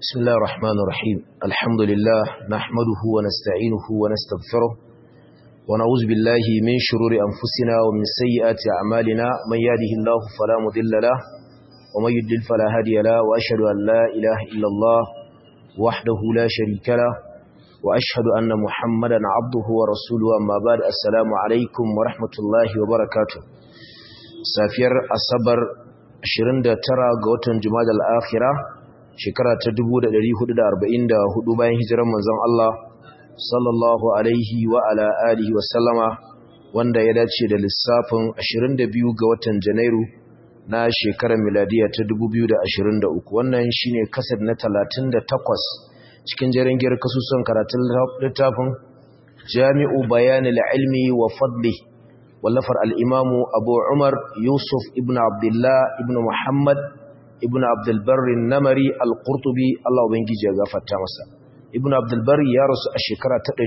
بسم الله الرحمن الرحيم الحمد لله نحمده ونستعينه ونستغفره ونعوذ بالله من شرور أنفسنا ومن سيئات أعمالنا من يهده الله فلا مضل له ومن يضلل فلا هادي له وأشهد أن لا إله إلا الله وحده لا شريك له وأشهد أن محمدا عبده ورسوله أما بعد السلام عليكم ورحمة الله وبركاته سافير الصبر 29 ga watan Jumada al-Akhirah shekara ta 1444 bayan hijirar manzon Allah sallallahu alaihi wa ala alihi wa sallama wanda ya dace da lissafin 22 ga watan Janairu na shekarar miladiya ta 2023 wannan shine kasar na 38 cikin jerin giyar kasusun karatun littafin Jami'u Bayanil Ilmi wa Fadli wallafar al-Imamu Abu Umar Yusuf ibn Abdullah ibn Muhammad ibn abdulbarri namari al-qurtubi Allah ubangiji ya gafarta masa ibn abdulbarri ya rasu a shekara ta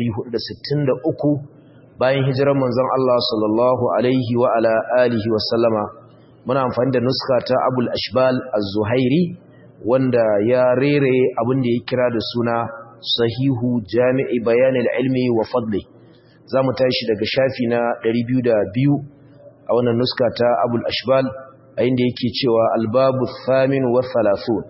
463 bayan hijirar manzon Allah sallallahu alaihi wa ala alihi wa sallama muna amfani da nuska ta abul ashbal az-zuhairi wanda ya rere abin da ya kira da suna sahihu jami'i bayanil ilmi wa fadli zamu tashi daga shafi na 202 a wannan nuska ta abul ashbal a inda yake cewa albabu thamin wa thalathun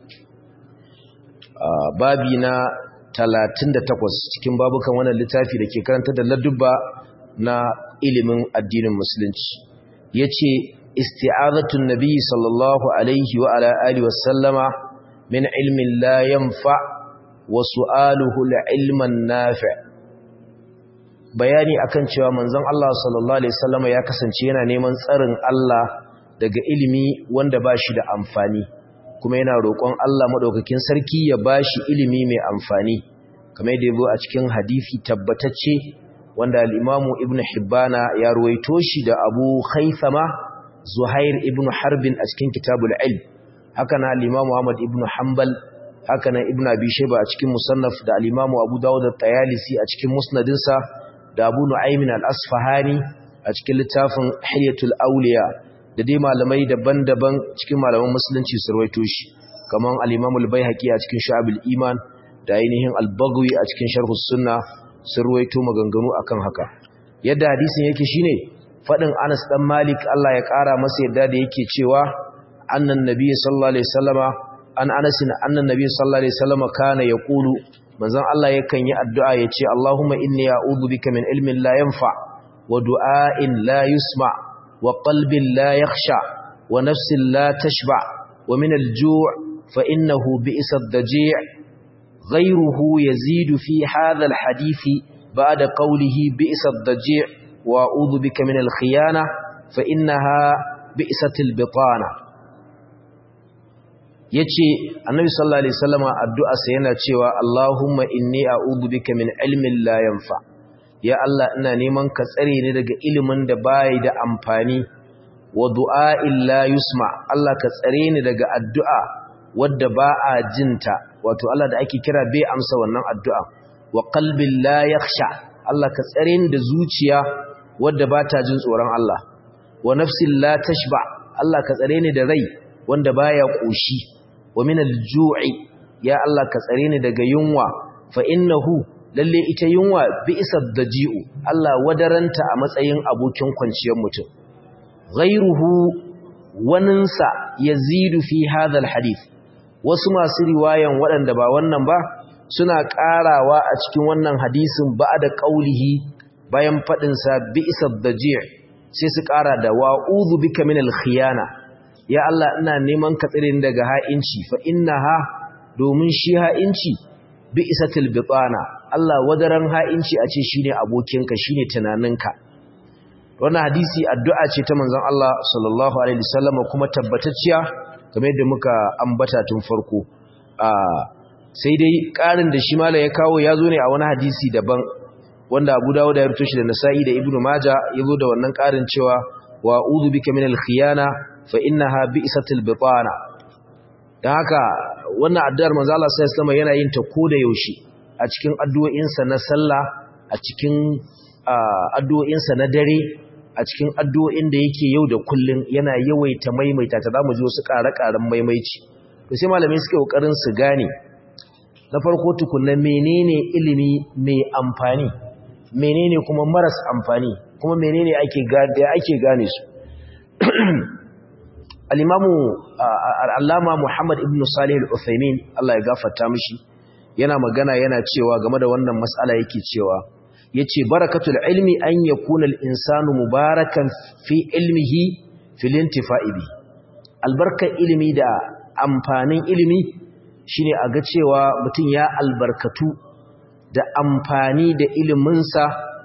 babi na 38 cikin babukan wannan littafi da ke karanta da ladubba na ilimin addinin musulunci yace isti'azatun nabi sallallahu alaihi wa ala alihi wa sallama min ilmin la yanfa wa su'aluhu ilman nafi' bayani akan cewa manzon Allah sallallahu alaihi wasallama ya kasance yana neman tsarin Allah daga ilimi wanda ba shi da amfani kuma yana roƙon Allah maɗaukakin sarki ya ba shi ilimi mai amfani kamar yadda yabo a cikin hadifi tabbatacce wanda al'imamu ibn hibbana ya ruwaito shi da abu haithama zuhair ibn harbin a cikin kitabul ilm haka na al'imamu ahmad ibn hanbal haka na ibn abi shaiba a cikin musannaf da al'imamu abu dawud da tayalisi a cikin musnadinsa da abu nu'aymin al-asfahani a cikin littafin hilyatul auliya da dai malamai daban-daban cikin malaman musulunci su rawaito shi kaman al-Imam al-Baihaqi a cikin Shu'abul Iman da ainihin al-Baghawi a cikin Sharh sunna sun rawaito maganganu akan haka yadda hadisin yake shine fadin Anas dan Malik Allah ya kara masa yadda da yake cewa annan nabiy sallallahu alaihi wasallama an Anas annan nabiy sallallahu alaihi wasallama kana yaqulu manzon Allah yakan yi addu'a yace Allahumma inni a'udhu bika min ilmin la yanfa wa du'a'in la yusma' وقلب لا يخشع ونفس لا تشبع ومن الجوع فإنه بئس الضجيع غيره يزيد في هذا الحديث بعد قوله بئس الضجيع وأعوذ بك من الخيانة فإنها بئست البطانة yace annabi sallallahu alaihi wasallam addu'a sa yana cewa Allahumma inni a'udhu bika min ilmin la yanfa ya Allah ina neman ka tsare ni daga ilimin da bai da amfani wa du'a'in la yusma Allah ka tsare ni daga addu'a wadda ba a jinta wato Allah da ake kira bai amsa wannan addu'a wa qalbin la yakhsha Allah ka tsare ni da zuciya wadda ba ta jin tsoron Allah wa nafsin la tashba Allah ka tsare ni da rai wanda baya koshi wa min al-ju'i ya Allah ka tsare ni daga yunwa fa innahu lalle ita yunwa bi isar da ji'u Allah wadaranta a matsayin abokin kwanciyar mutum ghairuhu waninsa yazidu fi hadha hadith wasu masu riwayan waɗanda ba wannan ba suna ƙarawa a cikin wannan hadisin ba da ƙaulihi bayan faɗinsa bi isar da ji'u sai su ƙara da wa'udhu bika min al-khiyana ya Allah ina neman ka tsire daga ha'inci fa innaha domin shi ha'inci bi isatil bitana Allah wadaran ha'inci a ce shine abokinka shine tunaninka wannan hadisi addu'a ce ta manzon Allah sallallahu alaihi wasallam kuma tabbatacciya kamar yadda muka ambata tun farko sai dai ƙarin da shi malai ya kawo ya zo ne a wani hadisi daban wanda Abu Dawud ya rubuto shi da Nasa'i da Ibn Majah ya zo da wannan ƙarin cewa wa a'udhu bika minal khiyana fa innaha bi'satil bitana dan haka wannan addu'ar manzo Allah sallallahu alaihi yana yin ta koda yaushe a cikin addu'o'insa na sallah a cikin addu'o'insa na dare a cikin addu'o'in da yake yau da kullun yana yawaita maimaita ta zamu ji wasu ƙare-ƙaren maimaici to sai malamai suke kokarin su gane na farko tukunna menene ilimi mai amfani menene kuma maras amfani kuma menene ake gane ake gane su al-imamu al-allama Muhammad ibn Salih al-Uthaymeen Allah ya gafarta mishi yana magana yana cewa game da wannan mas'ala yake cewa yace barakatul ilmi an yakuna al-insanu mubarakan fi ilmihi fil intifa'i bi albarkar ilimi da amfanin ilimi shine a ga cewa mutum ya albarkatu da amfani da iliminsa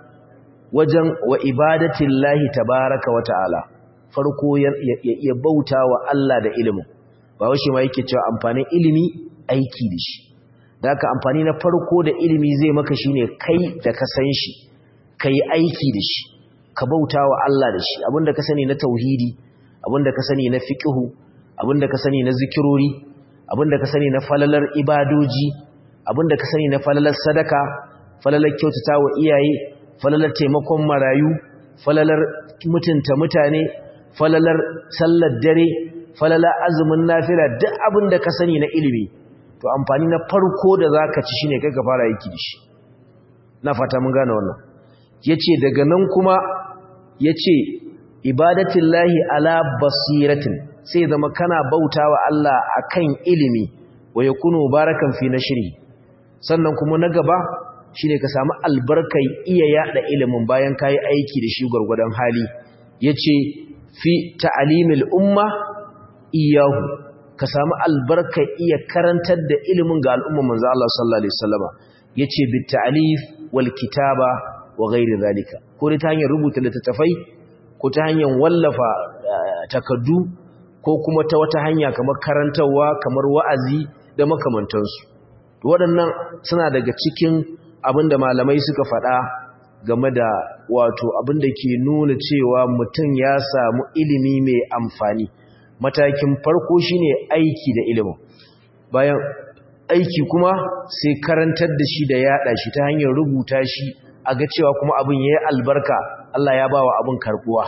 wajen wa ibadatin lahi tabaraka wa ta'ala farko ya iya bauta wa Allah da ilimin ba washe ma yake cewa amfanin ilimi aiki da shi da haka amfani na farko da ilimi zai maka shine kai da ka san shi ka yi aiki da shi ka bauta wa Allah da shi abinda ka sani na tauhidi abinda ka sani na fiqhu abinda ka sani na zikirori abinda ka sani na falalar ibadoji abinda ka sani na falalar sadaka falalar kyautata wa iyaye falalar taimakon marayu falalar mutunta mutane falalar sallar dare falalar azumin nafila duk abinda ka sani na ilimi to amfani na farko da zaka ci shine kai ka fara yiki da shi na fata mun gane wannan yace daga nan kuma yace ibadatullahi ala basiratin sai zama kana bautawa Allah akan ilimi wa yakunu barakan fi nashri sannan kuma na gaba shine ka samu albarkai iya yada ilimin bayan kai aiki da shi gurgurdan hali yace fi ta'limil umma iyahu ka samu albarkai iya karantar da ilimin ga al'umman manzo Allah sallallahu alaihi wasallama yace bit ta'lif wal kitaba wa ghairi zalika ko ta hanyar rubuta littattafai ko ta hanyar wallafa takaddu ko kuma ta wata hanya kamar karantarwa kamar wa'azi da makamantansu waɗannan suna daga cikin abin da malamai suka faɗa game da wato abin da ke nuna cewa mutum ya samu ilimi mai amfani matakin farko shine aiki da ilimin bayan aiki kuma sai karantar da shi da yaɗa shi ta hanyar rubuta shi a ga cewa kuma abin ya yi albarka Allah ya ba wa abin karɓuwa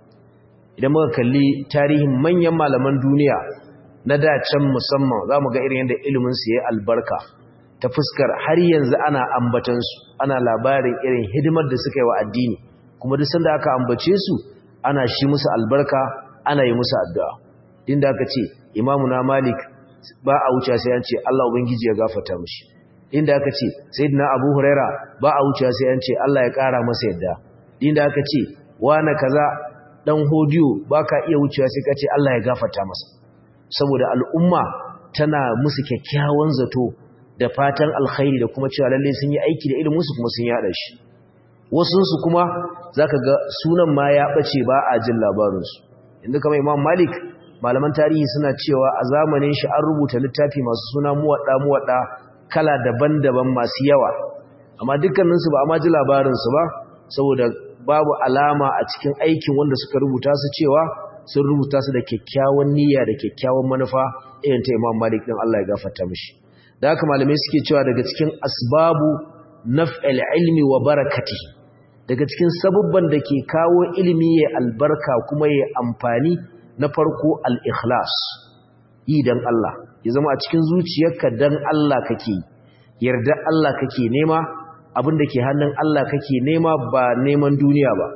idan muka kalli tarihin manyan malaman duniya na dacen musamman za mu ga irin yadda iliminsu ya albarka ta fuskar har yanzu ana ambatansu ana labarin irin hidimar da suka yi wa addini kuma duk sanda aka ambace su ana shi musu albarka ana yi musu addu'a din da aka ce imamu na malik ba a wuce sai an ce Allah ubangiji ya gafarta mishi inda aka ce sayyidina abu huraira ba a wuce sai an ce Allah ya kara masa yadda inda aka ce wani kaza dan hodiyo baka iya wucewa sai kace Allah ya gafarta masa saboda al'umma tana musu kyakkyawan zato da fatan alkhairi da kuma cewa lalle sun yi aiki da ilimin su kuma sun yada shi wasun su kuma zaka ga sunan ma ya bace ba a jin labarin su inda kamar Imam Malik malaman tarihi suna cewa a zamanin shi an rubuta littafi masu suna muwadda muwadda kala daban-daban masu yawa amma dukkaninsu ba a ma ji labarin su ba saboda babu alama a cikin aikin wanda suka rubuta su cewa sun rubuta su da kyakkyawan niyya da kyakkyawan manufa irin ta Imam Malik din Allah ya gafarta mishi da haka malamai suke cewa daga cikin asbabu naf'il ilmi wa barakati daga cikin sabubban da ke kawo ilimi ya albarka kuma ya amfani na farko al-ikhlas yi dan Allah ya zama a cikin zuciyarka dan Allah kake yarda Allah kake nema abin da ke hannun Allah kake nema ba neman duniya ba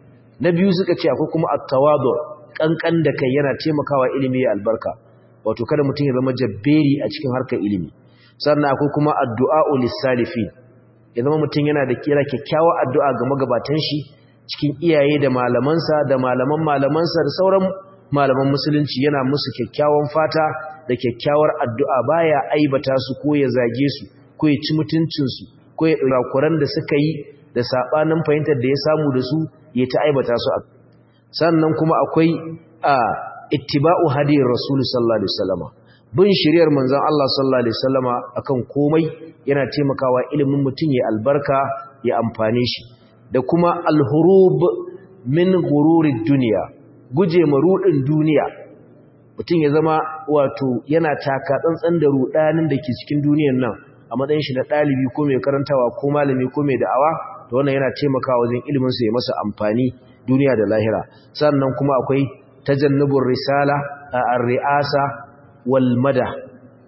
na biyu suka ce akwai kuma at-tawadu kankan da kai yana taimakawa ilimi ya albarka wato kada mutum ya zama jabberi a cikin harkar ilimi sannan akwai kuma addu'a lis-salifin ya zama mutum yana da kira kyakkyawar addu'a ga magabatan shi cikin iyaye da malamansa da malaman malamansa da sauran malaman musulunci yana musu kyakkyawan fata da kyakkyawar addu'a baya aibata su ko ya zage su ko ya ci mutuncinsu ko ya ɗurakuran da suka yi da saɓanin fahimtar da ya samu da su ya ta aibata su a sannan kuma akwai a ittiba'u hadiyar rasulu sallallahu alaihi wasallama bin shiriyar manzon Allah sallallahu alaihi wasallama akan komai yana taimakawa ilimin mutum ya albarka ya amfane shi da kuma alhurub min gururid duniya guje ma rudin duniya mutum ya zama wato yana taka tsantsan da rudanin da ke cikin duniyar nan a matsayin shi na ɗalibi ko mai karantawa ko malami ko mai da'awa to wannan yana taimakawa wajen ilimin sa ya masa amfani duniya da lahira sannan kuma akwai tajannubur risala a ar-ri'asa wal mada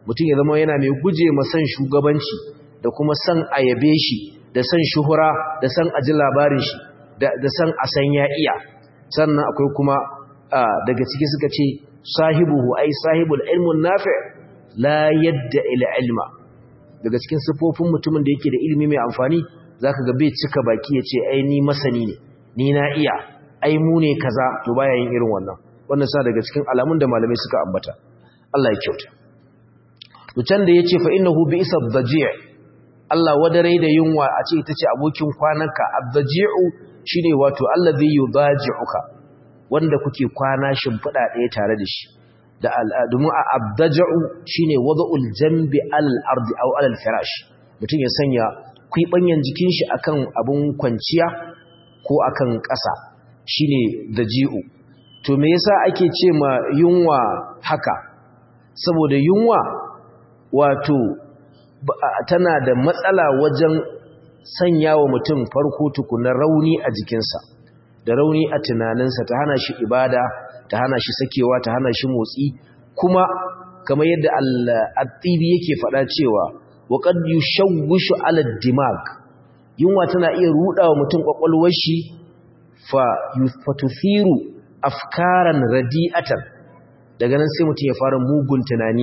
mutum ya zama yana mai guje ma san shugabanci da kuma san ayabe shi da san shuhura da san aji labarin shi da san a san ya iya sannan akwai kuma daga ciki suka ce sahibuhu ai sahibul ilmun nafi la yadda ila ilma daga cikin sifofin mutumin da yake da ilimi mai amfani zaka ga bai cika baki ya ce ai ni masani ne ni na iya ai mu ne kaza to baya yin irin wannan wannan sa daga cikin alamun da malamai suka ambata Allah ya kyauta to can da yace fa innahu bi isab daji' Allah wadare da yunwa a ce ita ce abokin kwananka abdaji'u shine wato allazi yudaji'uka wanda kuke kwana shimfida ɗaya tare da shi da al'adumu a abdaja'u shine wada'ul jambi al-ardi aw al-firash mutum ya sanya kwibanyan jikin shi akan abun kwanciya ko akan ƙasa shine daji'u to me yasa ake ce ma yunwa haka saboda yunwa wato tana da matsala wajen sanya wa mutum farko tukunan rauni a jikinsa da rauni a tunaninsa ta hana shi ibada ta hana shi sakewa ta hana shi motsi kuma kamar yadda al-tibi yake faɗa cewa waqad yushawwishu ala dimag yunwa tana iya rudawa mutum kwakwalwar shi fa yufathiru afkaran radi'atan daga nan sai mutum ya fara mugun tunani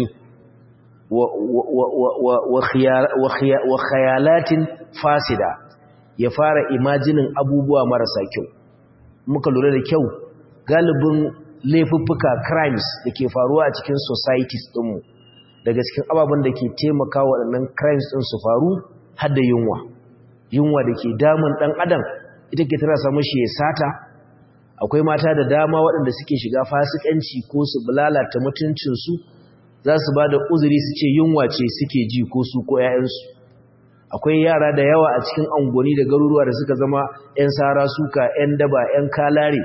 wa khayalatin fasida ya fara imajinin abubuwa marasa kyau muka lura da kyau galibin laifuffuka crimes da ke faruwa a cikin societies ɗinmu daga cikin ababen da ke taimaka waɗannan crimes ɗin su faru har da yunwa yunwa da ke damun ɗan adam ita ke tana samun shi ya sata akwai mata da dama waɗanda suke shiga fasikanci ko su lalata mutuncinsu za su ba da uzuri su ce yunwa ce suke ji ko su ko ‘ya'yansu akwai yara da yawa a cikin angoni da garuruwa da suka zama ‘yan sara suka ‘yan daba ‘yan kalare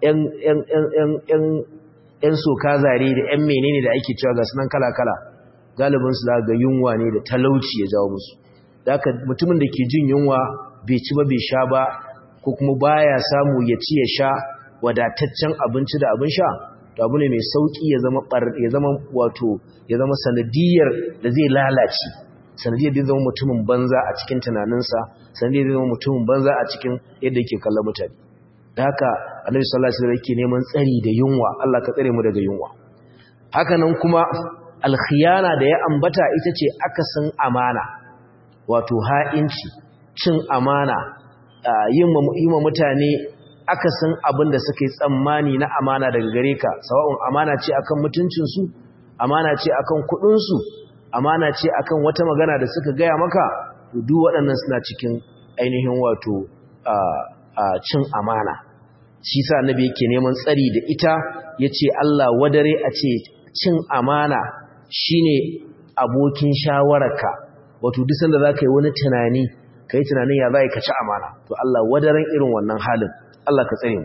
‘yan soka zare da ‘yan menene da ake cewa ga sunan kala-kala galibinsu za ga yunwa ne da talauci ya jawo musu da haka mutumin da ke jin yunwa bai ci ba bai sha ba ko kuma baya samu ya ci ya sha wadataccen abinci da abin sha to abu ne mai sauki ya zama ya zama wato ya zama sanadiyar da zai lalace sanadiyar da zama mutumin banza a cikin tunaninsa sanadiyar da zama mutumin banza a cikin yadda yake kallon mutane da haka annabi sallallahu alaihi wasallam yake neman tsari da yunwa Allah ka tsare mu daga yunwa haka nan kuma alkhiyana da ya ambata ita ce akasin amana wato ha'inci cin amana yin ma mutane akasin abin da suka yi tsammani na amana daga gare ka sawa'un amana ce akan mutuncinsu amana ce akan kudinsu amana ce akan wata magana da suka gaya maka duk waɗannan suna cikin ainihin wato cin amana shi sa annabi yake neman tsari da ita yace Allah wadare a ce cin amana shine abokin shawararka wato duk sanda zaka yi wani tunani kai tunanin ya za ka ci amana to Allah wadaren irin wannan halin Allah ka tsare mu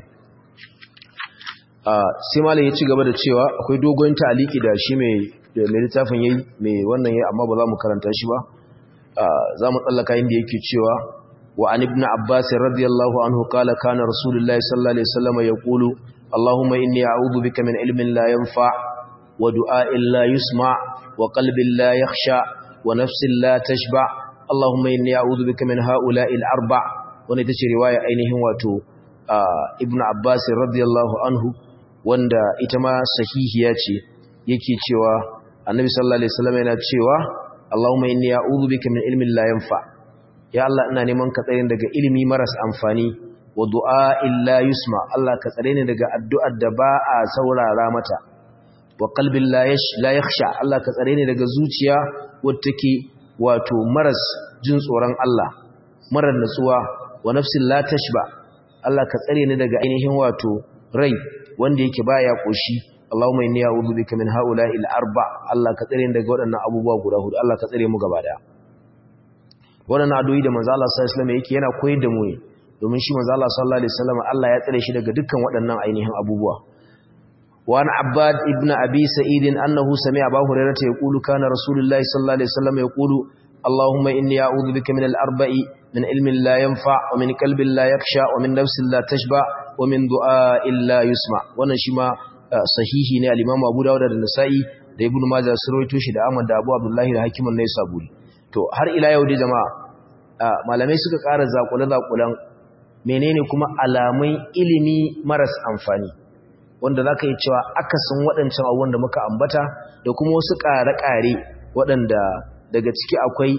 sai malam ya ci gaba da cewa akwai dogon ta'aliki da shi mai mai littafin yayi mai wannan yayi amma ba za mu karanta shi ba za mu tsallaka inda yake cewa wa an ibn abbas radiyallahu anhu qala kana rasulullahi sallallahu alaihi wasallam yaqulu allahumma inni a'udhu bika min ilmin la yanfa wa du'a'in la yusma wa qalbin la yakhsha wa nafsin la tashba allahumma inni a'udhu bika min ha'ula'i al-arba wannan ita ce riwaya ainihin wato ibn abbas radiyallahu anhu wanda ita ma sahihiya ce yake cewa annabi sallallahu alaihi wasallam yana cewa Allahumma inni a'udhu bika min ilmin la yanfa ya Allah ina neman ka tsare daga ilimi maras amfani wa du'a illa yusma Allah ka tsare ni daga addu'ar da ba a saurara mata wa qalbin la yash la yakhsha Allah ka tsare ni daga zuciya wadda take wato maras jin tsoron Allah marar natsuwa wa nafsin la tashba Allah ka tsare ni daga ainihin wato rai wanda yake baya koshi Allahumma inni a'udhu bika min ha'ula'i al-arba Allah ka tsare ni daga waɗannan abubuwa guda hudu Allah ka tsare mu gaba daya waɗannan addu'o'i da manzo Allah sallallahu alaihi wasallam yake yana koyar da mu ne domin shi manzo Allah sallallahu alaihi wasallam Allah ya tsare shi daga dukkan waɗannan ainihin abubuwa wa an abbad ibn abi sa'id annahu sami'a abu hurairah yaqulu kana rasulullahi sallallahu alaihi wasallam yaqulu Allahumma inni a'udhu bika min al-arba'i min ilmin la yanfa wa min qalbin la yakhsha wa min nafsin la tashba wa min du'a'in la yusma wannan shi ma sahihi ne al-Imam Abu Dawud da Nasa'i da ibn majah sun rawaito shi da ahmad da abu abdullahi da hakimun ne saburi to har ila yau dai jama'a malamai suka ƙara zakule zakulan menene kuma alamun ilimi maras amfani wanda zaka yi cewa akasin waɗancan abubuwan da muka ambata da kuma wasu ƙare-ƙare waɗanda daga ciki akwai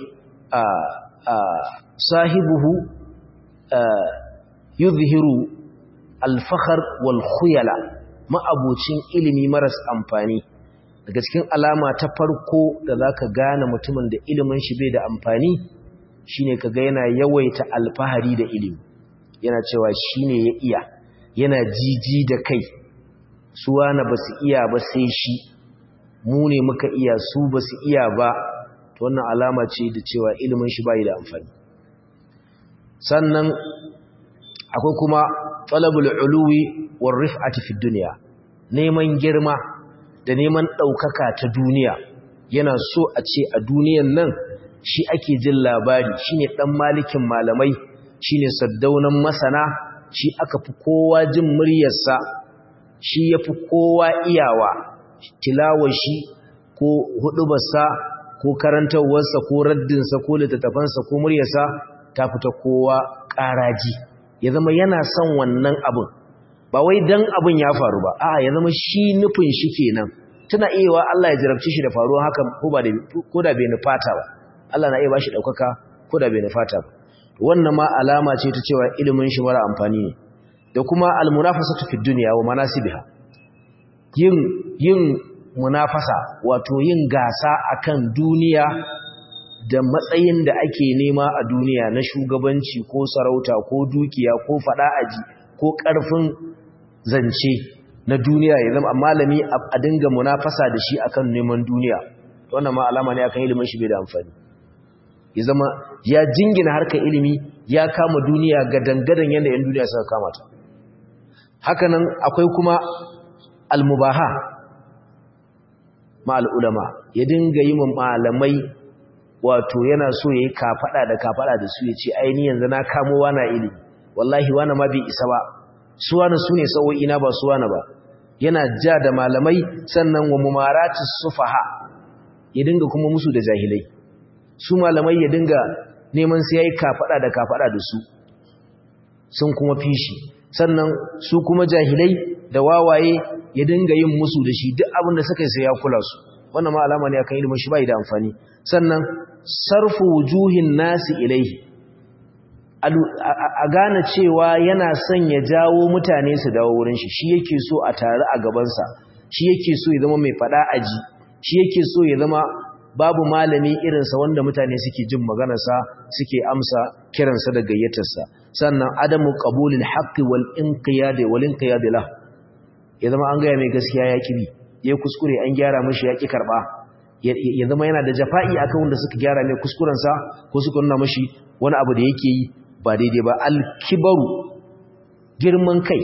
sahibuhu yuzhiru alfahar wal khuyala ma'abucin ilimi maras amfani daga cikin alama ta farko da zaka gane mutumin da ilimin shi bai da amfani shine kaga yana yawaita alfahari da ilimi yana cewa shine ya iya yana jiji da kai su wani basu iya ba sai shi mu ne muka iya su basu iya ba to wannan alama ce da cewa ilimin shi bai da amfani sannan akwai kuma talabul uluwi war rif'ati fid dunya neman girma da neman daukaka ta duniya yana so a ce a duniyan nan shi ake jin labari shine dan malikin malamai shine saddaunan masana shi aka fi kowa jin muryarsa shi yafi kowa iyawa tilawar shi ko hudubarsa ko karantawarsa ko raddinsa ko littattafansa ko muryarsa ta fita kowa ƙaraji ya zama yana son wannan abin ba wai dan abin ya faru ba a ya zama shi nufin shi kenan tana iya Allah ya jarabci shi da faruwa haka ko ba da ko da bai nufata ba Allah na iya bashi daukaka ko da bai nufata ba wannan ma alama ce ta cewa ilimin shi mara amfani ne da kuma almunafasatu fid dunya wa manasibiha yin yin munafasa wato yin gasa akan duniya da matsayin da ake nema a duniya na shugabanci ko sarauta ko dukiya ko fada aji ko karfin zance na duniya ya zama malami a dinga munafasa da shi akan neman duniya wannan ma alama ne akan ilimin shi bai da amfani ya zama ya jingina harkar ilimi ya kama duniya ga dangadan yadda yan duniya suka kama ta hakanan akwai kuma almubaha ma al'ulama ya dinga yi malamai wato yana so ya yi kafaɗa da kafaɗa da su ya ce aini yanzu na kamo wana ilimi wallahi wana ma bai isa ba su wana su ne sa'o'ina ba su wana ba yana ja da malamai sannan wa mumaratis sufaha ya dinga kuma musu da jahilai su malamai ya dinga neman sai yayi kafaɗa da kafaɗa da su sun kuma fishi sannan su kuma jahilai da wawaye ya dinga yin musu da shi duk abin da suka yi sai ya kula su wannan ma alama ne akan ilimin shi bai da amfani sannan sarfu wujuhin nasi ilaihi a gane cewa yana son ya jawo mutane su dawo wurin shi shi yake so a tare a gabansa shi yake so ya zama mai fada aji shi yake so ya zama babu malami irinsa wanda mutane suke jin maganarsa suke amsa kiransa da gayyatarsa sannan adamu qabulil haqqi wal inqiyad wal inqiyad lah ya zama an gaya mai gaskiya ya kibi ya kuskure an gyara mishi ya ki karba ya zama yana da jafa'i akan wanda suka gyara mai kuskurensa ko suka nuna mashi wani abu da yake yi ba daidai ba alkibaru girman kai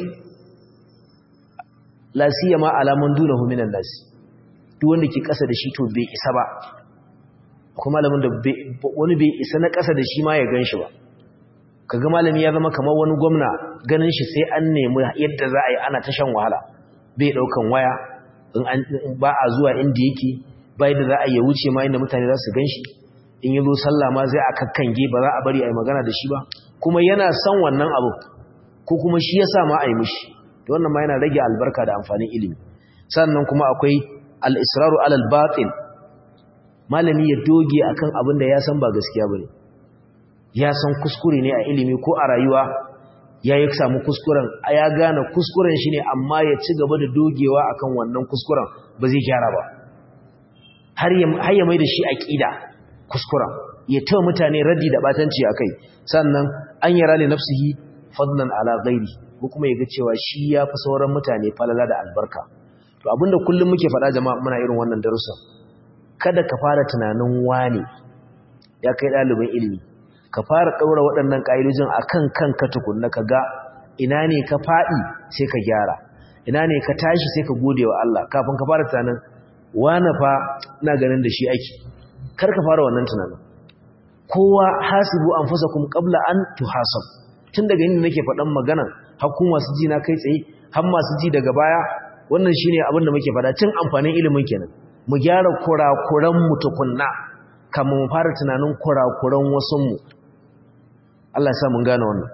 lasiya ma alamun duna huminan nasi duk wanda ke kasa da shi to bai isa ba kuma malamin da wani bai isa na kasa da shi ma ya gan shi ba kaga malami ya zama kamar wani gwamna ganin shi sai an nemi yadda za a yi ana ta shan wahala bai daukan waya in ba a zuwa inda yake bai da za a yi wuce ma inda mutane za su gan shi in yi zo sallah ma zai a kakkange ba za a bari a yi magana da shi ba kuma yana son wannan abu ko kuma shi ya sa ma a yi mishi da wannan ma yana rage albarka da amfanin ilimi sannan kuma akwai al'israru alal batin malami ya doge akan abin da ya san ba gaskiya ba ne ya san kuskure ne a ilimi ko a rayuwa ya yi samu kuskuren a ya gane kuskuren shi ne amma ya ci gaba da dogewa akan wannan kuskuren ba zai gyara ba har ya mai da shi aƙida kuskuren ya tawa mutane raddi da batanci a kai sannan an yara ne nafsihi fadlan ala ghairi ko kuma ya ga cewa shi ya fi sauran mutane falala da albarka to abinda kullum muke faɗa jama'a muna irin wannan darussan kada ka fara tunanin wane ya kai ɗalibin ilimi ka fara ɗaura waɗannan ƙa'idojin a kan kanka tukunna ka ga ina ne ka faɗi sai ka gyara ina ne ka tashi sai ka gode wa Allah kafin ka fara tunanin wane fa ina ganin da shi ake kar ka fara wannan tunanin kowa hasibu anfusakum qabla an tuhasab tun daga inda nake faɗan magana har kuma su ji na kai tsaye har masu ji daga baya wannan shine abin da muke faɗa tun amfanin ilimin kenan mu gyara kurakuran mu tukunna kamar mu fara tunanin kurakuran wasunmu Allah ya sa mun gane wannan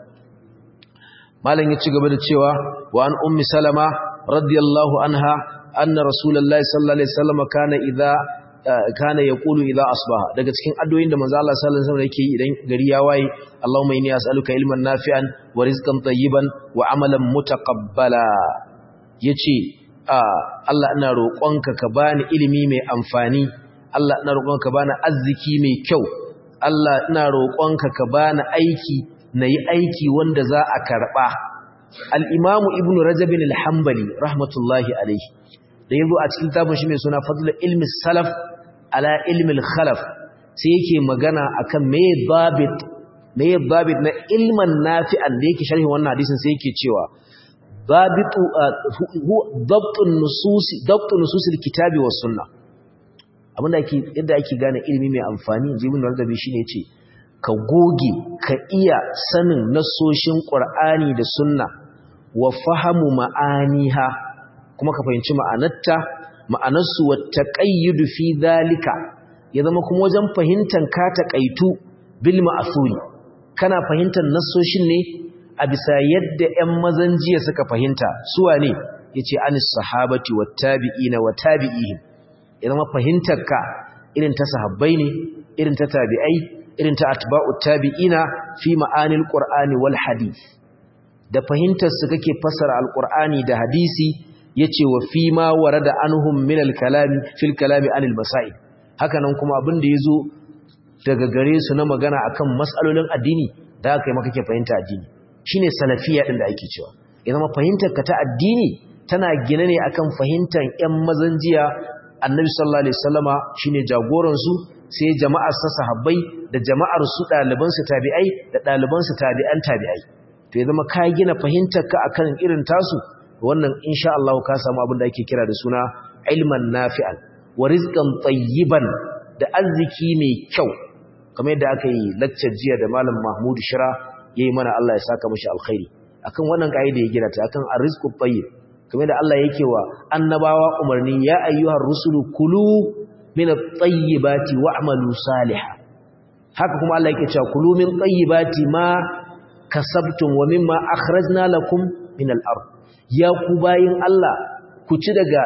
malam ya ci gaba da cewa wa an ummi salama radiyallahu anha anna rasulullahi sallallahu alaihi wasallam kana idza kana yaqulu idza asbaha daga cikin addu'o'in da manzo Allah sallallahu alaihi wasallam yake yi idan gari ya waye Allahumma inni as'aluka ilman nafi'an wa rizqan tayyiban wa amalan mutaqabbala yace Allah ina roƙonka ka bani ilimi mai amfani Allah ina roƙonka ka bani arziki mai kyau Allah ina roƙonka ka bani aiki nayi aiki wanda za a karba al-Imam Ibn Rajab al-Hanbali rahmatullahi alayhi da yazo a cikin tabin shi mai suna Fadl ilmi salaf ala ilmi al-khalaf sai yake magana akan me babit me babit na ilman nafi'an da yake sharhi wannan hadisin sai yake cewa babitu dabtun nusus dabtun nusus al-kitabi was sunnah abinda ake yadda ake gane ilimi mai amfani jibin wardabi shine yace ka goge ka iya sanin nasoshin qur'ani da sunna wa fahamu ma'aniha kuma ka fahimci ma'anarta ma'anarsu wa taqayyud fi dhalika ya zama kuma wajen fahimtar ka taqaitu bil ma'thuri kana fahimtar nasoshin ne a bisa yadda ƴan mazan jiya suka fahimta suwa ne yace anis sahabati wat tabi'ina wa tabi'ihim ya zama fahimtarka irin ta sahabbai ne irin ta tabi'ai irin ta atba'ut tabi'ina fi ma'anil qur'ani wal hadith da fahimtar su kake fassara alqur'ani da hadisi yace wa fi ma warada anhum min al-kalami fil kalami anil masail haka nan kuma abin da yazo daga gare su na magana akan mas'alolin addini da kai maka kake fahimta addini shine salafiya din da ake cewa ya zama fahimtarka ta addini tana gine ne akan fahimtar ƴan mazan jiya annabi sallallahu alaihi wasallama shine jagoran su sai jama'ar sa sahabbai da jama'ar su daliban su tabi'ai da daliban su tabi'an tabi'ai to ya zama ka gina fahimtarka akan irin tasu wannan insha Allah ka samu abin da ake kira da suna ilman nafi'an wa rizqan tayyiban da arziki mai kyau kamar yadda aka yi lecture jiya da malam Mahmud Shira yayi mana Allah ya saka mishi alkhairi akan wannan kaida ya gina ta akan arrizqu tayyib kamar da Allah yake wa annabawa umarni ya ayyuhar rusulu kulu min at-tayyibati wa'malu salihan haka kuma Allah yake cewa kulu min tayyibati ma kasabtum wa mimma akhrajna lakum min al-ard ya ku bayin Allah ku ci daga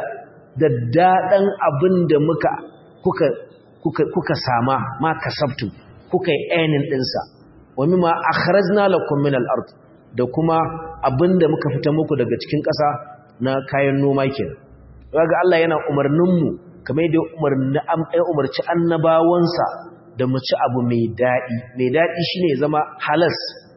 daddadan abinda muka kuka kuka kuka sama ma kasabtum kuka yi ainin dinsa wa mimma akhrajna lakum min al-ard da kuma abinda muka fita muku daga cikin ƙasa na kayan noma kenan kaga Allah yana umarnin mu kamar da umarni an ai umarci annabawansa da mu ci abu mai dadi mai dadi shine zama halas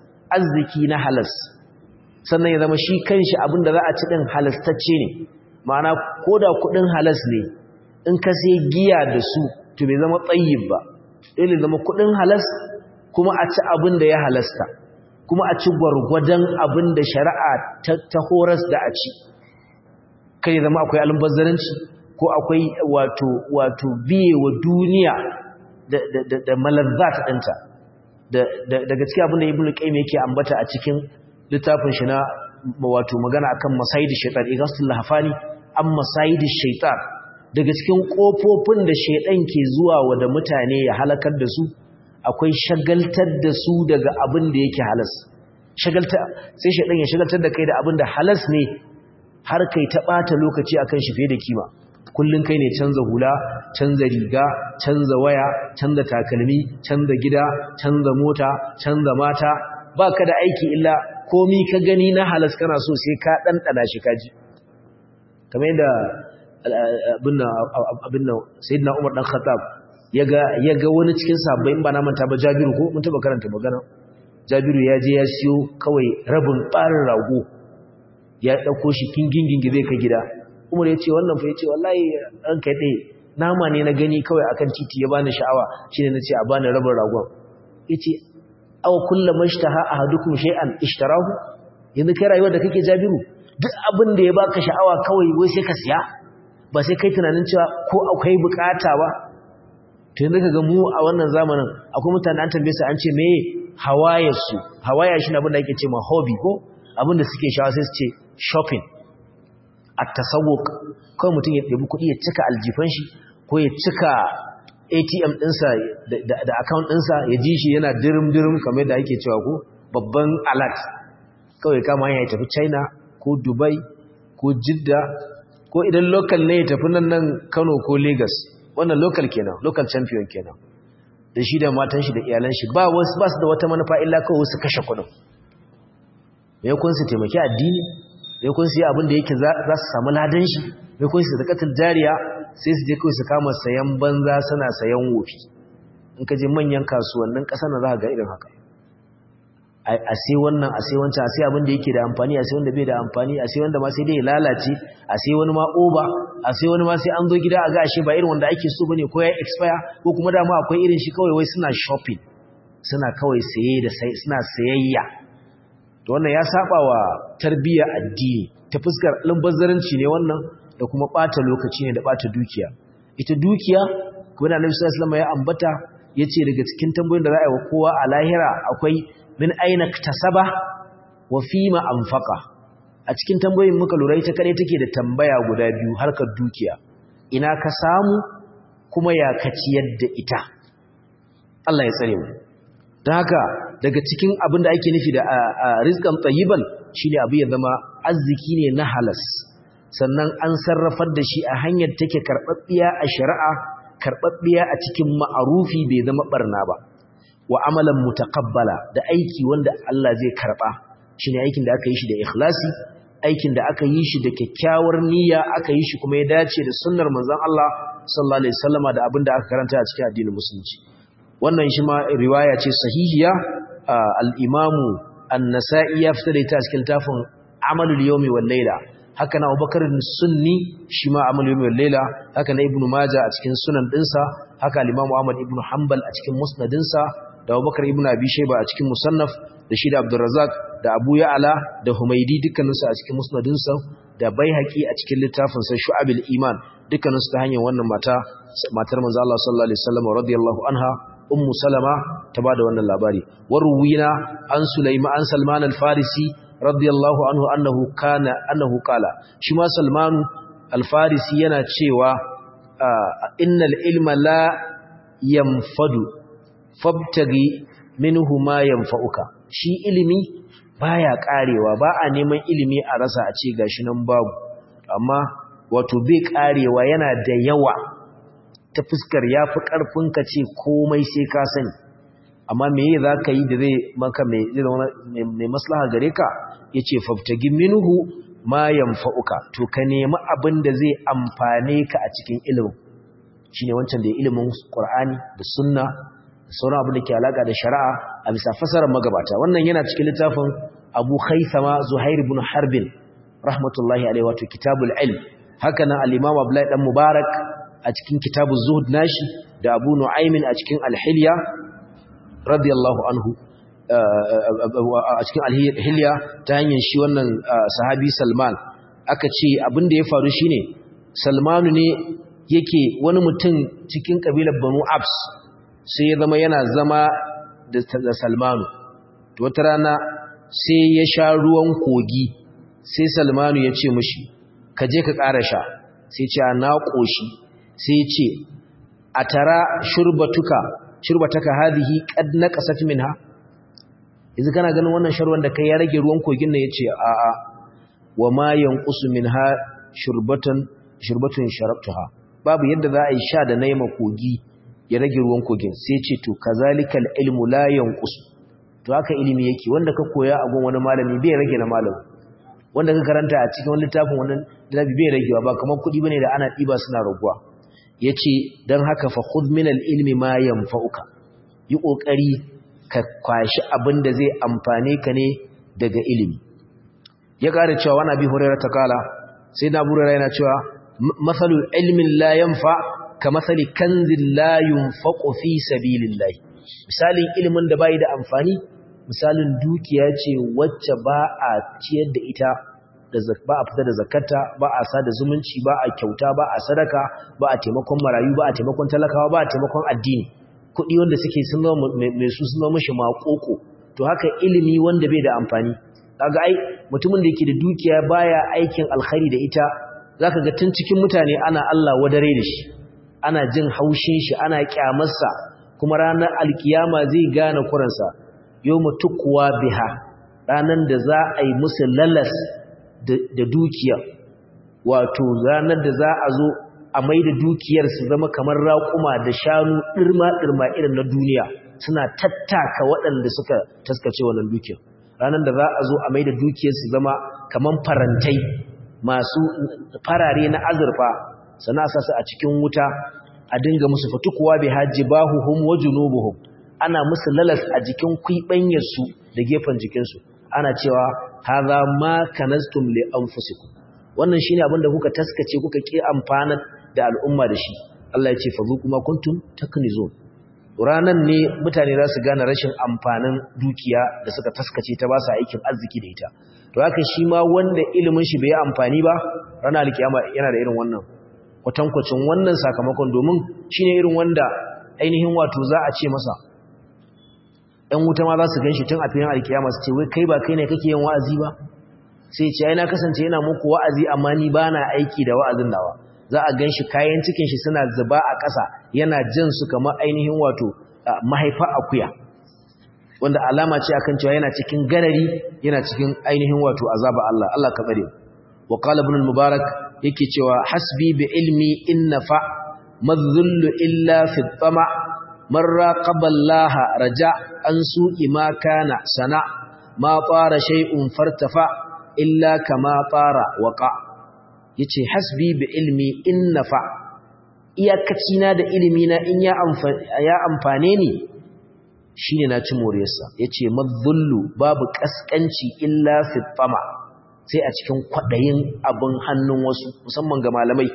arziki na halas sannan ya zama shi kanshi abinda za a ci din halastacce ne ma'ana koda kudin halas ne in ka sai giya da su to bai zama tsayyib ba dole zama kudin halas kuma a ci abin da ya halasta kuma a ci gwargwadon abin da shari'a ta horas da a ci kai zama akwai almubazzaranci ko akwai wato wato biye wa duniya da da da malazzat dinta da daga cikin abin da ibnu qayyim yake ambata a cikin littafin shi na wato magana akan masayidi shaytan igasul lahfani an masayidi shaytan daga cikin kofofin da shaydan ke zuwa wa da mutane ya halakar da su akwai shagaltar da su daga abin da yake halas shagalta sai shaydan ya shagaltar da kai da abin da halas ne har kai ta ɓata lokaci akan shi fiye da kima kullun kai ne canza hula canza riga canza waya canza takalmi canza gida canza mota canza mata baka da aiki illa komi ka gani na halas kana so sai ka ɗanɗana shi kaji kamar yadda abin nan sayyidina umar dan khattab yaga yaga wani cikin sabbai in ba na manta ba jabiru ko mun taba karanta magana jabiru ya je ya siyo kawai rabin ɓarin rago ya ɗauko shi kingingingi zai ka gida umar ya ce wannan fa ya ce wallahi an kai ɗaya nama ne na gani kawai akan titi ya bani sha'awa shi ne na ce a bani rabin ragon ya ce awa kullum mashtaha a hadukum shay'an ishtarahu yanzu kai rayuwar da kake jabiru duk abin da ya baka sha'awa kawai wai sai ka siya ba sai kai tunanin cewa ko akwai bukata ba to yanzu kaga mu a wannan zamanin akwai mutane an tambaye su an ce me hawayarsu hawaya shi ne abin da ake ce ma hobby ko abin da suke shawa sai su ce shopping a tasawuk kawai mutum ya ɗabi kuɗi ya cika aljifan shi ko ko ya cika ATM ɗinsa da account ɗinsa ya ji shi yana dirim-dirim kamar da ake cewa ko babban alert kawai kama ya tafi China ko Dubai ko Jidda ko idan local ne ya tafi nan nan Kano ko Lagos wannan local kenan local champion kenan da shi da matan shi da iyalan shi ba wasu ba su da wata manufa illa kawai su kashe kuɗin me kun su taimaki addini me kun su yi abin da yake za su samu ladan shi me kun su zakatul jariya sai su je kawai su kama sayan banza suna sayan wofi in ka je manyan kasuwannin ƙasa na za ka ga irin haka a sai wannan a sai wancan a sai abin da yake da amfani a sai wanda bai da amfani a sai wanda ma sai dai ya lalace a sai wani ma oba a sai wani ma sai an zo gida a ga ashe ba irin wanda ake so bane ko ya expire ko kuma dama akwai irin shi kawai wai suna shopping suna kawai saye da sai suna sayayya to wannan ya saba wa tarbiyyar addini ta fuskar albazaranci ne wannan da kuma bata lokaci ne da bata dukiya ita dukiya kuma da Annabi sallallahu alaihi wasallam ya ambata yace daga cikin tambayoyin da za a yi wa kowa a lahira akwai min aina tasaba wa fima anfaqa a cikin tambayoyin muka lura ita kare take da tambaya guda biyu harkar dukiya ina ka samu kuma ya ka ciyar da ita Allah ya tsare mu don haka daga cikin abin da ake nufi da rizqan tayyiban shine abu ya zama arziki ne na halas sannan an sarrafar da shi a hanyar take karɓaɓɓiya a shari'a karɓaɓɓiya a cikin ma'arufi bai zama barna ba wa amalan mutaqabbala da aiki wanda Allah zai karba shine aikin da aka yi shi da ikhlasi aikin da aka yi shi da kyakkyawar niyya aka yi shi kuma ya dace da sunnar manzon Allah sallallahu alaihi wasallama da abinda aka karanta a cikin addinin musulunci wannan shi ma riwaya ce sahihiya al-imamu an-nasa'i ya fitar da ita cikin tafin amalul yawmi wal layla haka na Abubakar sunni shi ma amalul yawmi wal layla haka na ibnu majah a cikin sunan dinsa haka al-imamu ahmad ibnu hanbal a cikin musnadinsa da Abubakar ibn Abi Shayba a cikin Musannaf da shi da Abdurrazzaq da Abu Ya'la da Humaydi dukkaninsu a cikin musnadinsa da Baihaqi a cikin littafin sa Shu'abul Iman dukkaninsu ta hanyar wannan mata matar manzo Allah sallallahu alaihi wasallam radiyallahu anha Ummu Salama ta bada wannan labari waruwina an Sulaiman an Salman al-Farisi radiyallahu anhu annahu kana annahu qala shi ma Salman al-Farisi yana cewa innal ilma la yanfadu fabtagi minhu ma yanfa'uka shi ilimi baya karewa ba a neman ilimi a rasa a ce gashi nan babu amma wato bai karewa yana da yawa ta fuskar yafi karfin ka ce komai sai ka sani amma me yake zaka yi da zai maka mai mai maslaha gare ka yace fabtagi minhu ma yanfa'uka to ka nemi abin da zai amfane ka a cikin ilimin shine wancan da ilimin Qur'ani da sunna sauran abin da ke alaka da shari'a a bisa fasarar magabata wannan yana cikin littafin Abu Khaythama Zuhair ibn Harbin rahmatullahi alaihi wato kitabul ilm haka nan al-Imam Abdullah dan Mubarak a cikin kitabuz zuhud nashi da Abu Nu'aym a cikin al-Hilya radiyallahu anhu a cikin al-Hilya ta hanyar shi wannan sahabi Salman aka ce abin da ya faru shine Salmanu ne yake wani mutum cikin kabilar Banu Abs sai ya zama yana zama da Salmanu wata rana sai ya sha ruwan kogi sai Salmanu ya ce mishi ka je ka ƙara sha sai ce na ƙoshi sai ya ce a tara shurbatuka shurbataka hadhihi qad naqasat minha yanzu kana ganin wannan sharwan da kai ya rage ruwan kogin nan yace a a wa ma yanqusu minha shurbatan shurbatun sharabtuha babu yadda za a yi sha da naima kogi ya rage ruwan kogin sai ce to kazalikal ilmu la yanqus to haka ilimi yake wanda ka koya a gun wani malami bai rage na malami wanda ka karanta a cikin wani littafin wannan littafi bai ragewa ba kamar kudi bane da ana diba suna raguwa yace dan haka fa khudh min al ilmi ma yanfa'uka yi kokari ka kwashi abin da zai amfane ka ne daga ilimi ya kare cewa wani abi hurairah ta kala sai na burara yana cewa masalul ilmin la yanfa' kamathali kanzin la yunfaqu fi sabilillah misalin ilimin da bai da amfani misalin dukiya ce wacce ba a ciyar da ita da ba a fitar da zakata ba a sada zumunci ba a kyauta ba a sadaka ba a taimakon marayu ba a taimakon talakawa ba a taimakon addini kuɗi wanda suke sun zama mai su sun zama mishi maƙoƙo to haka ilimi wanda bai da amfani kaga ai mutumin da yake da dukiya baya aikin alkhairi da ita zaka ga tun cikin mutane ana Allah wadare da shi ana jin haushin shi ana kyamarsa kuma ranar alkiyama zai gane kuransa yawma tukwa biha ranar da za a yi musu lalas da dukiya wato ranar da za a zo a mai da dukiyar su zama kamar raƙuma da shanu ɗirma-ɗirma irin na duniya suna tattaka waɗanda suka taskace wannan dukiyar ranar da za a zo a mai da dukiyar su zama kamar farantai masu farare na azurfa sana sa su a cikin wuta a dinga musu fatukuwa bi hajji bahuhum wa junubuhum ana musu lalas a jikin kuibanyarsu da gefen jikinsu ana cewa hadha ma kanastum li anfusikum wannan shine abin da kuka taskace kuka ki amfana da al'umma da shi Allah ya ce fazuku ma kuntum taknizun ranan ne mutane za su gane rashin amfanin dukiya da suka taskace ta ba su aikin arziki da ita to haka shi ma wanda ilimin shi bai yi amfani ba ranar alkiyama yana da irin wannan kwatankwacin wannan sakamakon domin shine irin wanda ainihin wato za a ce masa ɗan wuta ma za su gan shi tun a filin alkiyama su ce wai kai ba kai ne kake yin wa'azi ba sai ce ai na kasance yana muku wa'azi amma ni ba na aiki da wa'azin nawa za a gan shi kayan cikin shi suna zuba a ƙasa yana jan su kamar ainihin wato mahaifa akuya wanda alama ce akan cewa yana cikin garari yana cikin ainihin wato azaba Allah Allah ka tsare wa qala ibn al-mubarak yake cewa hasbi bi ilmi inna fa madhullu illa fi tama man raqaba Allah raja an su'i ma kana sana ma fara shay'un fartafa illa kama fara waqa yace hasbi bi ilmi inna fa iyakaci na da ilimi na in ya ya amfane ni shine na ci moriyarsa yace madhullu babu kaskanci illa fi tama sai a cikin kwaɗayin abin hannun wasu musamman ga malamai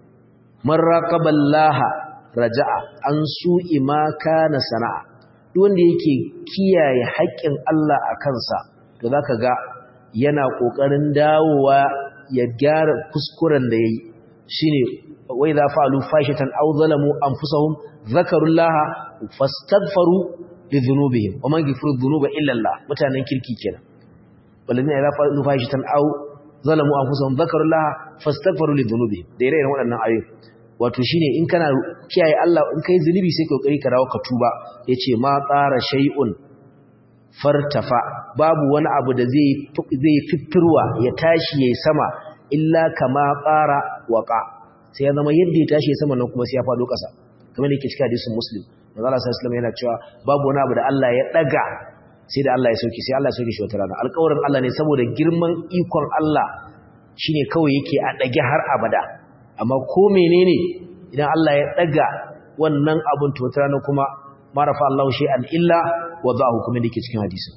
man raqaballaha raja'a an su'i ma kana sana'a duk wanda yake kiyaye haƙƙin Allah a kansa to zaka ga yana kokarin dawowa ya gyara kuskuren da yayi shine wa idza fa'alu fashatan aw zalamu anfusahum zakarullaha fastaghfaru lidhunubihim wa man yaghfiru dhunuba illa Allah mutanen kirki kenan walladina idza fa'alu fahishatan aw zalamu anfusahum dhakarullaha fastaghfiru lidhunubihim da ire iren waɗannan ayoyi wato shine in kana kiyaye Allah in kai zunubi sai kokari ka dawo ka tuba yace ma tsara shay'un fartafa babu wani abu da zai zai fitirwa ya tashi yayi sama illa kama tsara waqa sai ya zama yadda ya tashi sama nan kuma sai ya fado ƙasa kamar da yake cikin hadisin muslim manzo Allah sallallahu alaihi wasallam yana cewa babu wani abu da Allah ya daga sai da Allah ya sauke sai Allah ya sauke shi wata rana alƙawarin Allah ne saboda girman ikon Allah shine kawai yake a dage har abada amma ko menene idan Allah ya daga wannan abun to wata rana kuma marafa Allah shay'an illa wada'ahu kuma dake cikin hadisi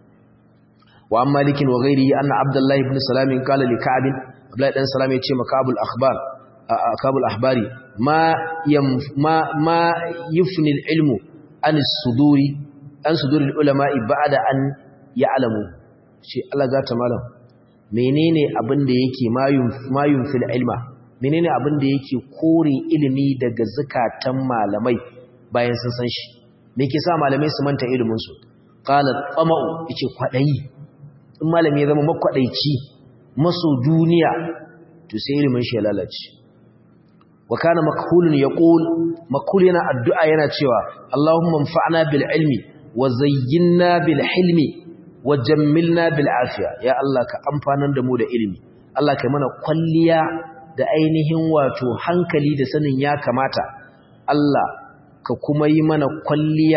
wa amma likin wa ghairi anna Abdullah ibn Salam qala li Ka'b Abdullah dan Salam ya ce makabul akhbar akabul ahbari ma yam ma ma yufni al-ilmu an as-suduri an sudurul ulama'i ba'da an ya'lamu shi Allah za ta malam menene abin da yake mayun mayun fil ilma menene abin da yake kore ilimi daga zakatan malamai bayan sun san shi me ke sa malamai su manta ilimin su qala tama'u yace kwadayi in malami ya zama makwadaici maso duniya to sai ilimin shi ya lalace wa kana makhulun yaqul makhul yana addu'a yana cewa Allahumma anfa'na bil ilmi wa zayyinna bil hilmi wa jammilna bil afiya ya Allah ka amfanar da mu da ilimi Allah kai mana kwalliya da ainihin wato hankali da sanin ya kamata Allah ka kuma yi mana kwalliya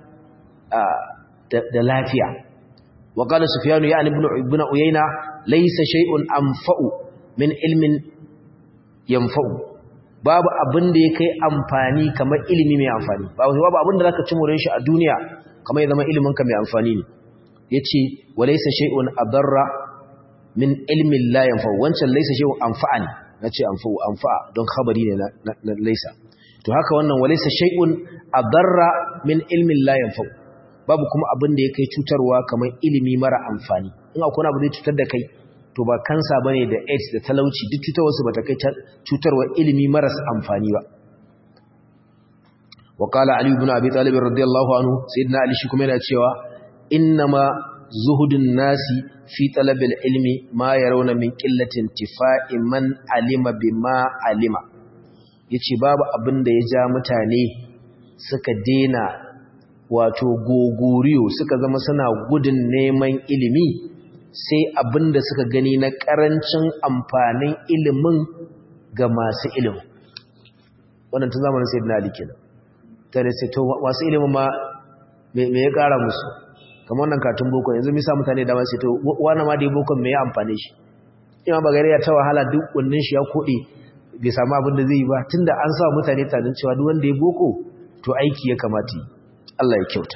da lafiya wa qala sufyan ya ibn ibn uyayna laysa shay'un anfa'u min ilmin yanfa'u babu abin da ya kai amfani kamar ilimi mai amfani babu abin da zaka ci more shi a duniya kamar ya zama iliminka mai amfani ne ya ce wa laisa shay'un adarra min ilmin la yanfa wancan laisa shay'un anfa'ani na ce anfa'u anfa'a don khabari ne na laisa to haka wannan wa laisa shay'un adarra min ilmin la yanfa babu kuma abin da ya kai cutarwa kamar ilimi mara amfani in akwai abu zai cutar da kai to ba kansa bane da AIDS da talauci duk cutarwarsu bata kai cutarwa ilimi maras amfani ba وقال علي بن أبي طالب رضي الله عنه سيدنا علي شكما يناتشوا إنما زهد الناس في طلب العلم ما يرون من قلة انتفاء من علم بما علم yace babu abin da ya ja mutane suka dena wato gogoriyo suka zama suna gudun neman ilimi sai abin da suka gani na ƙarancin amfanin ilimin ga masu ilimin wannan tun zamanin sai na ali kenan tare sai to masu ilimin ma me ya ƙara musu kamar wannan katun boko yanzu misa mutane da masu to wani ma da ya bokon me ya amfane shi ima bagare ya ta wahala duk wannan shi ya koɗe bai samu abin da zai yi ba tunda an sa mutane tanin cewa duk wanda ya boko to aiki ya kamata yi Allah ya kyauta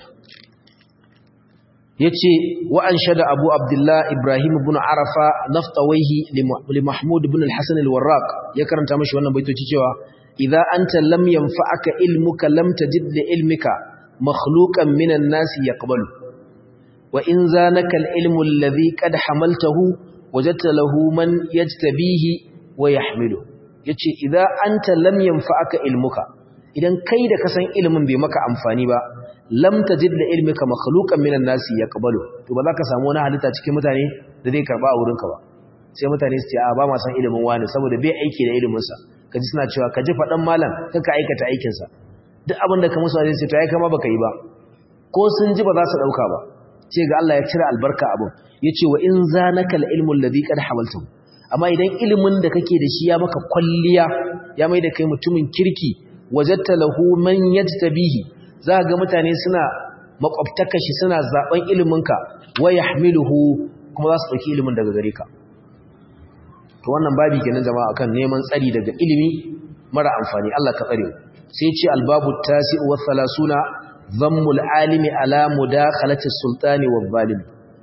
yace wa anshada Abu Abdullah Ibrahim ibn Arafa naftawaihi li Mahmud ibn al-Hasan al-Warraq ya karanta mashi wannan baitoci cewa idza anta lam yanfa'aka ilmuka lam tajid li ilmika makhluqan minan nasi yaqbalu wa in zanaka al-ilmu alladhi qad hamaltahu wajadta lahu man yajtabihi wa yahmilu yace idza anta lam yanfa'aka ilmuka idan kai da kasan ilimin bai maka amfani ba lam tajid da ilmika makhluqan minan nasi yaqbalu to ba za ka samu wani halitta cikin mutane da zai karba a wurinka ba sai mutane su ce a ba ma san ilimin wani saboda bai aiki da ilimin sa kaji suna cewa kaji fadan malam kaka aikata aikin sa duk abin da ka musu zai ce to ai kama baka yi ba ko sun ji ba za su dauka ba ce ga Allah ya cire albarka abin yace wa in zanaka al-ilmu alladhi qad hawaltu amma idan ilimin da kake da shi ya maka kwalliya ya mai da kai mutumin kirki wajatta lahu man yajtabihi za ga mutane suna makwabtaka shi suna zaben iliminka wa yahmiluhu kuma za su dauki ilimin daga gare ka to wannan babi kenan jama'a akan neman tsari daga ilimi mara amfani Allah ka tsare sai ce albabu tasi'u wa thalathuna dhammul alimi ala mudakhalati sultani wa zalim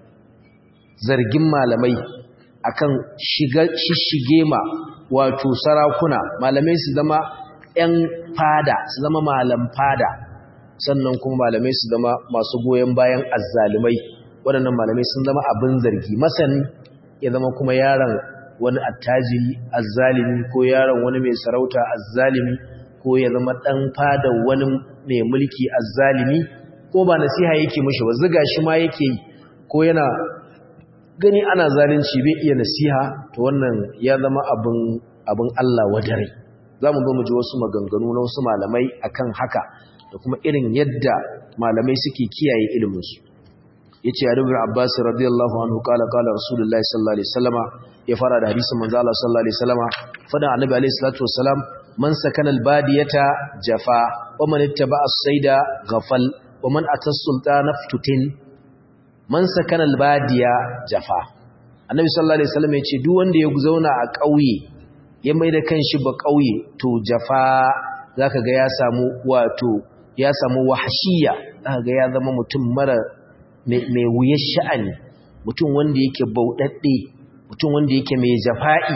zargin malamai akan shiga shishige ma wato sarakuna malamai su zama 'yan fada su zama malam fada sannan kuma malamai su zama masu goyon bayan azzalumai waɗannan malamai sun zama abin zargi masani ya zama kuma yaron wani attajiri azzalimi ko yaron wani mai sarauta azzalimi ko ya zama ɗan fada wani mai mulki azzalimi ko ba nasiha yake mishi ba ziga shi ma yake yi ko yana gani ana zalunci bai iya nasiha to wannan ya zama abin abin Allah wadare za mu zo mu ji wasu maganganu na wasu malamai akan haka da kuma irin yadda malamai suke kiyaye iliminsu ya ce yadda abbas radiyallahu anhu kala kala rasulullahi sallallahu alaihi wasallama ya fara da hadisin manzo Allah sallallahu alaihi wasallama fada annabi alaihi salatu wasalam man sakana albadiyata jafa wa man ittaba as-sayda ghafal wa man atas sultana ftutin man sakana albadiya jafa annabi sallallahu alaihi wasallam ya ce duk wanda ya zauna a ƙauye ya mai da kanshi ba ƙauye to jafa zaka ga ya samu wato ya samu wahashiya zaka ga ya zama mutum mara mai wuyar sha'ani mutum wanda yake bauɗaɗɗe mutum wanda yake mai jafa'i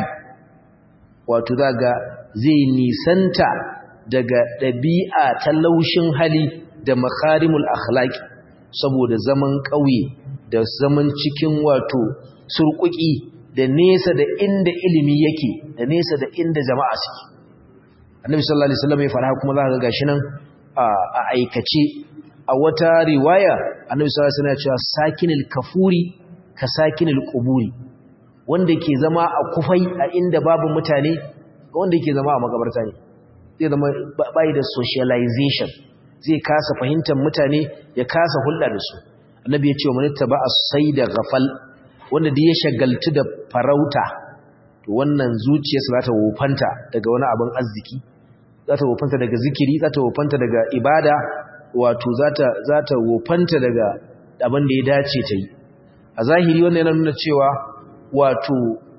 wato zaka zai nisanta daga ɗabi'a ta laushin hali da makarimul akhlaqi saboda zaman ƙauye da zaman cikin wato surkuki da nesa da inda ilimi yake da nesa da inda jama'a suke annabi sallallahu alaihi wasallam ya fara kuma za ka gashi nan a aikace a wata riwaya annabi sallallahu alaihi wasallam ya ce sakinul kafuri ka sakinul quburi wanda ke zama a kufai a inda babu mutane wanda yake zama a makabarta ne zai zama bai da socialization zai kasa fahimtar mutane ya kasa hulɗa da su annabi ya ce wa manitta ba a sai da gafal wanda da ya shagaltu da farauta to wannan zuciyarsa za ta wofanta daga wani abin arziki za ta wofanta daga zikiri za ta wofanta daga ibada wato za ta wofanta daga abin da ya dace ta yi a zahiri wannan yana nuna cewa wato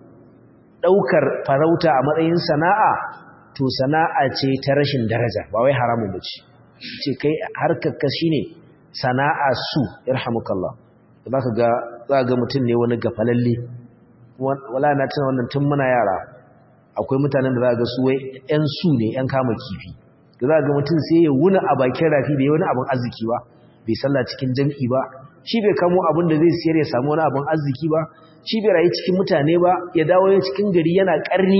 ɗaukar farauta a matsayin sana'a to sana'a ce ta rashin daraja ba wai haramun ba ce ce kai harkarka shi ne sana'a su irhamukallah za ka ga za ga mutum ne wani gafalalle wala na tuna wannan tun muna yara akwai mutanen da za ga su wai yan su ne yan kama kifi da za ga mutum sai ya wuna a bakin rafi da ya wani abin arziki ba bai sallah cikin jam'i ba shi bai kamo abin da zai siyar ya samu wani abin arziki ba shi bai rayu cikin mutane ba ya dawo ya cikin gari yana karni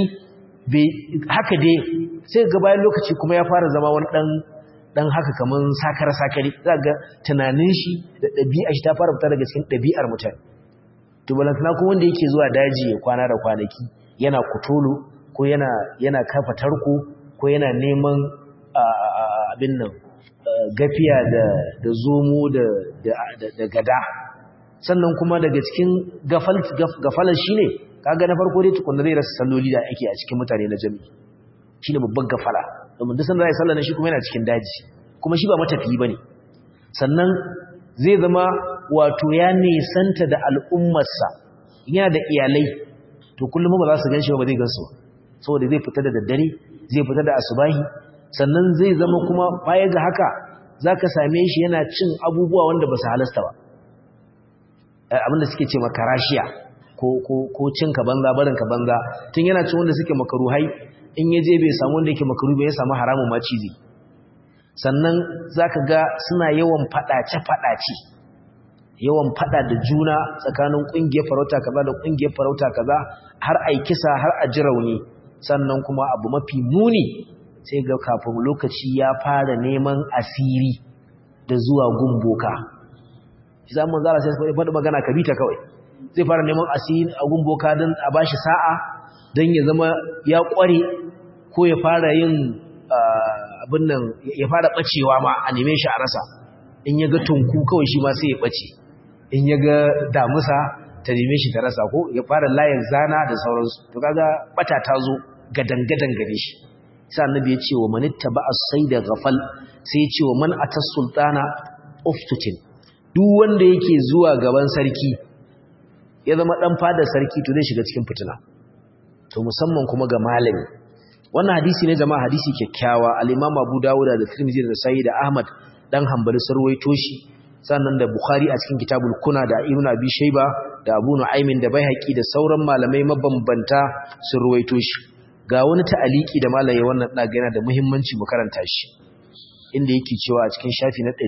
haka dai sai ga bayan lokaci kuma ya fara zama wani dan dan haka kaman sakar sakari za ga tunanin shi da ɗabi'a shi ta fara fita daga cikin ɗabi'ar mutane to balantana kuma wanda yake zuwa daji ya kwana da kwanaki yana kutolo ko yana yana kafa tarko ko yana neman abin nan gafiya da zomo da gada sannan kuma daga cikin gafalar shi ne kaga na farko dai tukunna zai rasa salloli da ake a cikin mutane na jami'i shi ne babban gafala domin duk sanda zai sallar shi kuma yana cikin daji kuma shi ba matafiyi ba ne sannan zai zama wato ya nesanta da al'ummarsa yana da iyalai to kullum ba za su gan shi ba zai gansu ba saboda zai fita da daddare zai fita da asubahi sannan zai zama kuma baya ga haka za ka same shi yana cin abubuwa wanda ba su halasta ba abinda suke ce makarashiya ko cin ka banza barin ka banza tun yana cin wanda suke makaruhai in ya je bai samu wanda yake makaru bai samu haramun ma cizi sannan za ka ga suna yawan faɗace-faɗace yawan faɗa da juna tsakanin ƙungiyar farauta kaza da ƙungiyar farauta kaza har a kisa har a ji rauni sannan kuma abu mafi muni sai ga kafin lokaci ya fara neman asiri da zuwa gumboka za mu zara sai faɗi magana ka bita kawai zai fara neman asiri a gumboka don a bashi sa'a don ya zama ya ƙware ko ya fara yin abin nan ya fara ɓacewa ma a neme shi a rasa in ya ga tunku kawai shi ma sai ya ɓace in ya ga damusa ta neme shi ta rasa ko ya fara layin zana da sauransu to kaga bata ta zo gadan-gadan gare shi sai annabi ya ce wa manitta ba as-sayda ghafal sai ya ce wa man atas sultana uftutin duk wanda yake zuwa gaban sarki ya zama dan fada sarki to zai shiga cikin fitina to musamman kuma ga malami wannan hadisi ne jama'a hadisi kyakkyawa al-imam Abu Dawud da Tirmidhi da Sahih da Ahmad dan Hanbali sarwaito shi sannan da Bukhari a cikin Kitabul Kuna da Ibn Abi Shayba da Abu Nu'aymin da Baihaqi da sauran malamai mabambanta sun ruwaito shi ga wani ta'aliki da malaye wannan daga yana da muhimmanci mu karanta shi inda yake cewa a cikin shafi na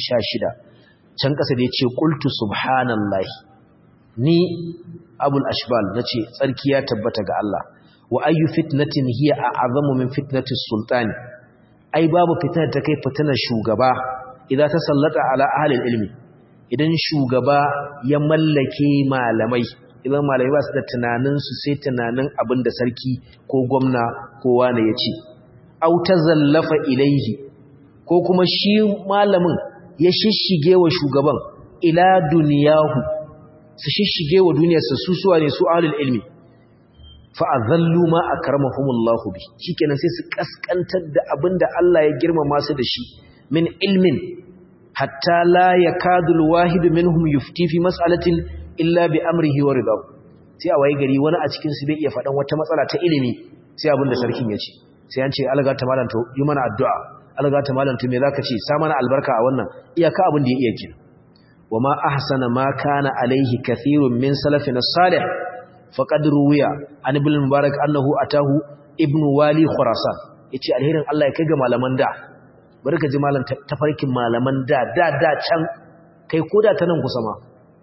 216 can kasa da yace qultu subhanallahi ni abul ashbal nace tsarki ya tabbata ga Allah wa ayyu fitnatin hiya a'zamu min fitnati sultani ai babu fitnar ta kai fitnar shugaba idan ta sallata ala ahli ilmi idan shugaba ya mallake malamai idan malamai ba su da tunanin su sai tunanin abin da sarki ko gwamna ko wani ya ce au tazallafa ilaihi ko kuma shi malamin ya shishige wa shugaban ila duniyahu su shishige wa duniyarsa su suwa ne su ahlul ilmi fa azallu ma akramahumullahu bi shikenan sai su kaskantar da abinda Allah ya girmama su da shi min ilmin hatta la yakadu alwahid minhum yufti fi mas'alatin illa bi amrihi wa ridahu sai a waye gari wani a cikin su bai iya faɗan wata matsala ta ilimi sai abinda sarkin ya ce sai an ce alga ta malam to yi mana addu'a alga ta malam to me zaka ce sa mana albarka a wannan iyaka abin da ya iya kin wama ahsana ma kana alaihi kathirun min salafina salih faqad ruwiya an ibn mubarak annahu atahu ibnu wali khurasan yace alherin Allah ya kai ga malaman da bari ka ji malam tafarkin malaman da da da can kai koda ta nan kusa ma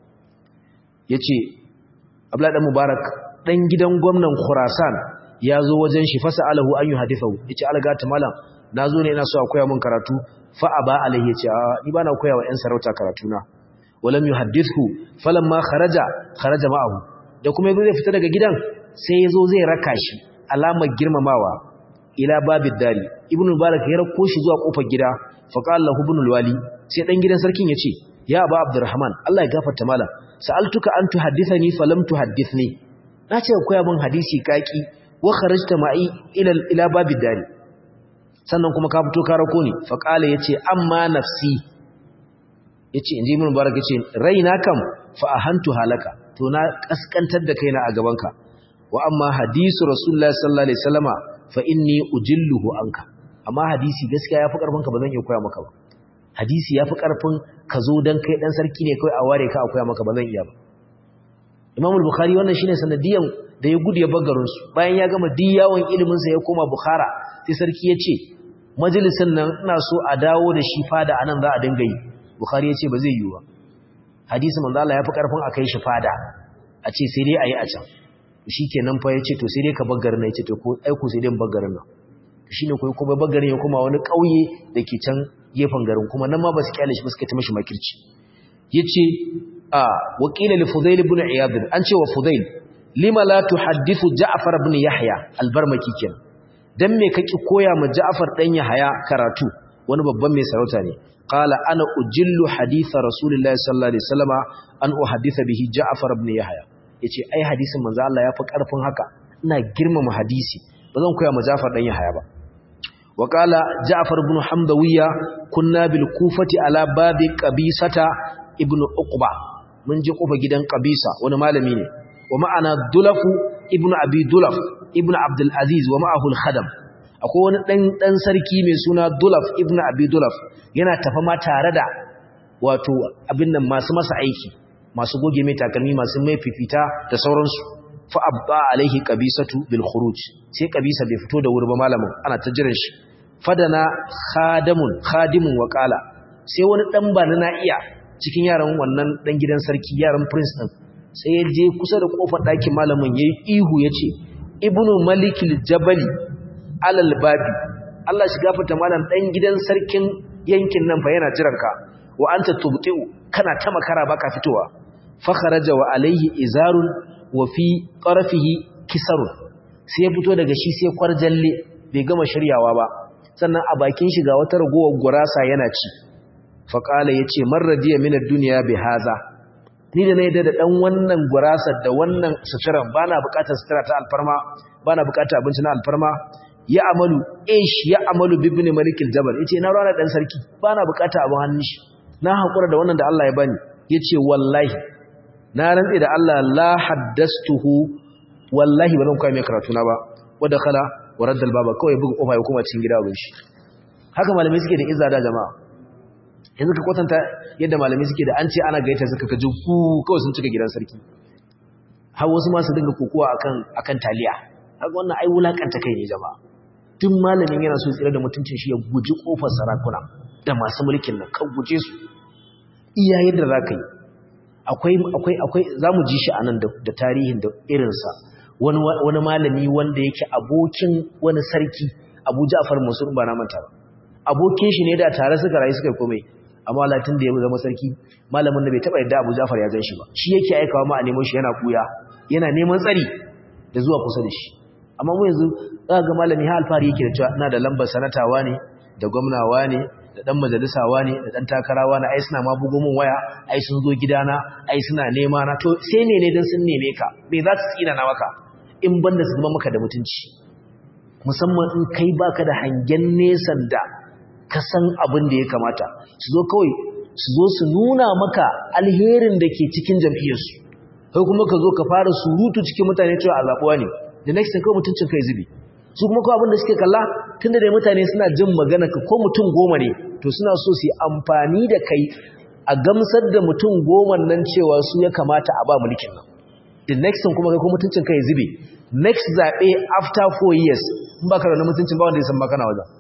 yace abdullahi dan mubarak dan gidan gwamnan khurasan ya zo wajen shi fasa alahu an yuhadithu yace alga ta malam nazo ne ina so a koya min karatu fa aba alaihi yace ni bana koya wa yan sarauta karatu na walam yuhaddithu falamma kharaja kharaja ma'ahu da kuma yazo zai fita daga gidan sai yazo zai raka shi alamar girmamawa ila babid dari ibnu mubarak ya rako shi zuwa kofar gida fa qala lahu ibn wali sai dan gidan sarkin yace ya aba abdurrahman Allah ya gafarta mala sa'altuka an tuhaddithani falam tuhaddithni nace ka koya min hadisi kaki wa kharajta ma'i ila ila babid dari sannan kuma ka fito ka rako ni fa qala yace amma nafsi yace inji ibn mubarak yace raina kam fa ahantu halaka to na kaskantar da kaina a gabanka wa amma hadisu rasulullahi sallallahu alaihi wasallama fa inni ujilluhu anka amma hadisi gaskiya yafi karfin ka bazan iya koya maka ba hadisi yafi karfin ka zo dan kai dan sarki ne kai a ware ka a koya maka bazan iya ba Imam al-Bukhari wannan shine sanadiyan da ya gudu ya bagarin su bayan ya gama diyawan ilimin sa ya koma Bukhara sai sarki ya ce majalisin nan ina so a dawo da shi fada anan za a dinga yi Bukhari ya ce ba zai yi ba hadisi manzo Allah yafi karfin akai shi fada a ce sai dai ayi a can shikenan fa yace to sai dai ka baggar na yace to ko ai ku sai dai baggarin nan shine ko kuma baggarin ya kuma wani kauye dake can gefen garin kuma nan ma ba su kyale shi ba suka ta mishi makirci yace a waqila li fudail ibn iyad an ce wa fudail lima la tuhaddithu ja'far ibn yahya al-barmaki kenan dan me kake koya ma Ja'far dan Yahaya karatu wani babban mai sarauta ne qala ana ujillu hadith rasulullahi sallallahu alaihi wasallama an uhaddisa bihi Ja'far ibn Yahaya yace ai hadisin manzo Allah yafi karfin haka ina girmama hadisi bazan koya ma Ja'far dan Yahaya ba wa qala Ja'far ibn Hamdawiyya kunna bil Kufati ala babi qabisata ibn Uqba mun je kofa gidan qabisa wani malami ne wa ma'ana Dulafu ibn Abi Dulaf ibn Abdul Aziz wa ma'ahu al-Khadam akwai wani dan dan sarki mai suna Dulaf ibn Abi Dulaf yana tafa ma tare da wato abin nan masu masa aiki masu goge mai takalmi masu mai fifita da sauransu fa abba alaihi qabisatu bil khuruj sai qabisa bai fito da wuri ba malamin ana ta jiran shi fadana khadamun khadimun wa qala sai wani dan bana na iya cikin yaran wannan dan gidan sarki yaran prince din sai ya je kusa da kofar ɗakin malamin yayi ihu yace ibnu malikil jabali alal babi Allah shi gafarta malam dan gidan sarkin yankin nan fa yana jiran ka wa anta tubtiu kana ta makara baka fitowa fa kharaja wa alayhi izarun wa fi qarfihi kisarun sai ya fito daga shi sai kwarjalle bai gama shiryawa ba sannan a bakin shi ga wata ragowar gurasa yana ci fa qala yace man radiya min ad-dunya bi haza ni da na yadda da dan wannan gurasar da wannan suturan bana bukatar sutura ta alfarma bana bukatar abinci na alfarma ya amalu ish ya amalu bibni malikil jabal yace na rana dan sarki bana bukata abin hannun shi na hakura da wannan da Allah ya bani yace wallahi na rantsi da Allah la haddastuhu wallahi ba zan kai mai karatu na ba wanda khala wa raddal baba kawai buga kofa ya kuma cikin gida abin shi haka malamai suke da izza da jama'a yanzu ka kwatanta yadda malamai suke da an ce ana gaita suka kaji ku kawai sun cika gidan sarki har wasu ma su dinga kokowa akan akan taliya haka wannan ai wulakanta kai ne jama'a tun malamin yana so tsira da mutuncin shi ya guji kofar sarakuna da masu mulkin nan kan guje su iya yadda za ka yi akwai akwai akwai za mu ji shi a nan da tarihin da irinsa wani wani malami wanda yake abokin wani sarki abu ja'far mansur ba na manta ba abokin shi ne da tare suka rayu suka komai amma latin da ya zama sarki malamin da bai taba yadda abu ja'far ya gan shi ba shi yake aikawa ma a nemo shi yana kuya yana neman tsari da zuwa kusa da shi amma mu yanzu za ga malami ha alfahari yake da cewa ina da lambar sanatawa ne da gwamnawa ne da dan majalisawa ne da dan takarawa ne ai suna ma bugo min waya ai sun zo gidana ai suna nema na to sai ne ne dan sun neme ka me za su tsina na maka in banda su zama maka da mutunci musamman in kai baka da hangen nesan da ka san abin da ya kamata su zo kawai su zo su nuna maka alherin da ke cikin jam'iyyarsu kai kuma ka zo ka fara surutu cikin mutane cewa a zaɓuwa ne the next thing kawai mutuncin kai zubi su kuma kawai abin da suke kalla tun da dai mutane suna jin magana ka ko mutum goma ne to suna so su yi amfani da kai a gamsar da mutum goma nan cewa su ya kamata a ba mulkin nan the next thing kuma kai ko mutuncin kai zube next zaɓe after four years in baka da mutuncin ba wanda ya san baka na wajen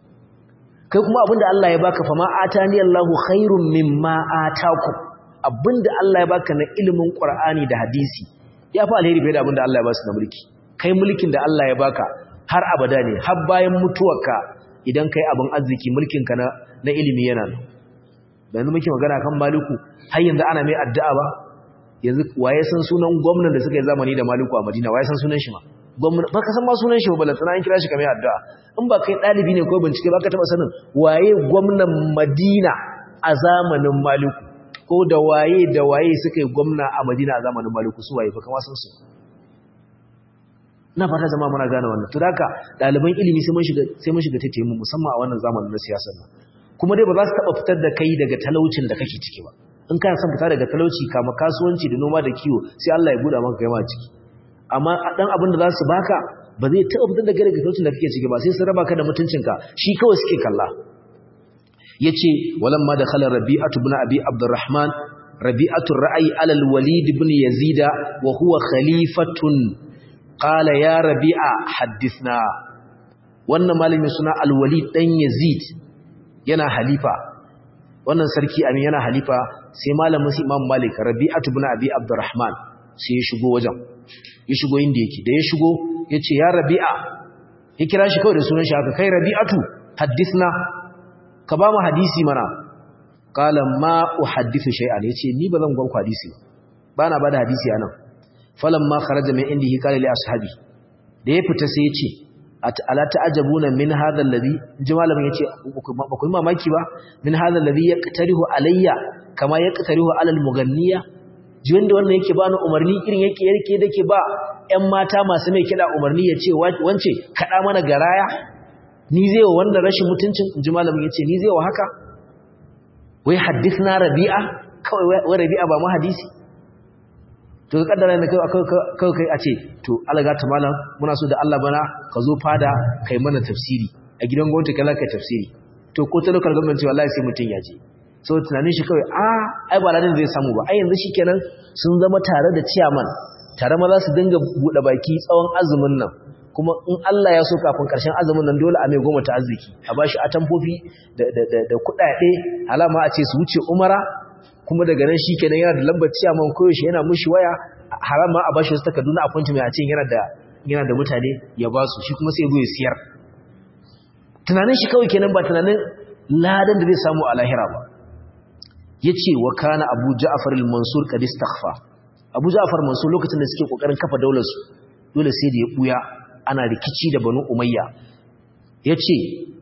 kai kuma abinda Allah ya baka fama atani Allahu khairum mimma atakum abinda Allah ya baka na ilimin Qur'ani da hadisi ya fi alheri fiye da abinda Allah ya ba su na mulki kai mulkin da Allah ya baka har abada ne har bayan mutuwarka idan kai abin arziki mulkin ka na na ilimi yana nan yanzu muke magana kan maliku har yanzu ana mai addu'a ba yanzu waye san sunan gwamnan da suka yi zamani da maliku a Madina waye san sunan shi ma gwamnan ba ka san ma sunan shi ba balantana an kira shi kamar addu'a in ba kai dalibi ne ko bincike ba ka taba sanin waye gwamnan Madina a zamanin maliku ko da waye da waye suka yi gwamna a Madina a zamanin maliku su waye fa kama san su na fata zama muna gane wannan to haka ɗaliban ilimi sai mun shiga sai mun shiga taitaye mu musamman a wannan zamanin na siyasar nan kuma dai ba za su taba fitar da kai daga talaucin da kake ciki ba in kana son fita daga talauci kama kasuwanci da noma da kiwo sai Allah ya buɗa maka kai ma ciki amma dan abin da za su baka ba zai taba fitar da kai daga talaucin da kake ciki ba sai su raba ka da mutuncinka shi kawai suke kalla yace walamma dakhala rabi'atu ibn abi abdurrahman rabi'atu ra'ayi ala al-walid ibn yazida wa huwa khalifatun qala ya rabi'a haddithna wannan malamin suna al-walid dan yazid yana halifa wannan sarki amin yana halifa sai malamin su imam malik rabi'atu ibn abi abdurrahman sai ya shigo wajen ya shigo inda yake da ya shigo yace ya rabi'a ya kira shi kawai da sunan shi haka kai rabi'atu haddithna ka ba mu hadisi mana qala ma uhaddithu shay'an yace ni bazan gwan ku hadisi bana bada hadisi anan falamma kharaja min indihi qala li ashabi da ya fita sai yace ala ta'ajabuna min hadha alladhi jama'a yace ba ku mamaki ba min hadha alladhi yaqtarihu alayya kama yaqtarihu ala almughanniya jiwon da wannan yake bani umarni irin yake yake dake ba ƴan mata masu mai kida umarni yace wance kada mana garaya ni zai wa wannan rashin mutuncin inji malamin yace ni zai wa haka wai hadithna rabi'a kawai wai rabi'a ba mu hadisi to ka kaddara ne kai kai a ce to alaga ta malam muna so da Allah bana ka zo fada kai mana tafsiri a gidan gwamnati kala kai tafsiri to ko ta lokal gwamnati wallahi sai mutun ya je so tunanin shi kawai a ai ba ladan zai samu ba ai yanzu shikenan sun zama tare da chairman tare ma za su dinga bude baki tsawon azumin nan kuma in Allah ya so kafin karshen azumin nan dole a mai goma ta arziki a bashi atamfofi da da da, da kudade alama a ce su wuce umara kuma daga nan shi kenan yana da lambar ciyaman koyaushe yana mushi waya haram ma a bashi wasu takardu na appointment a ce yana da yana da mutane ya ba su shi kuma sai ya zo ya siyar tunanin shi kawai kenan ba tunanin ladan da zai samu a lahira ba yace wa kana Abu Ja'far al-Mansur qad istaghfa Abu Ja'far Mansur lokacin da suke kokarin kafa daular su dole sai da ya buya ana rikici da Banu Umayya yace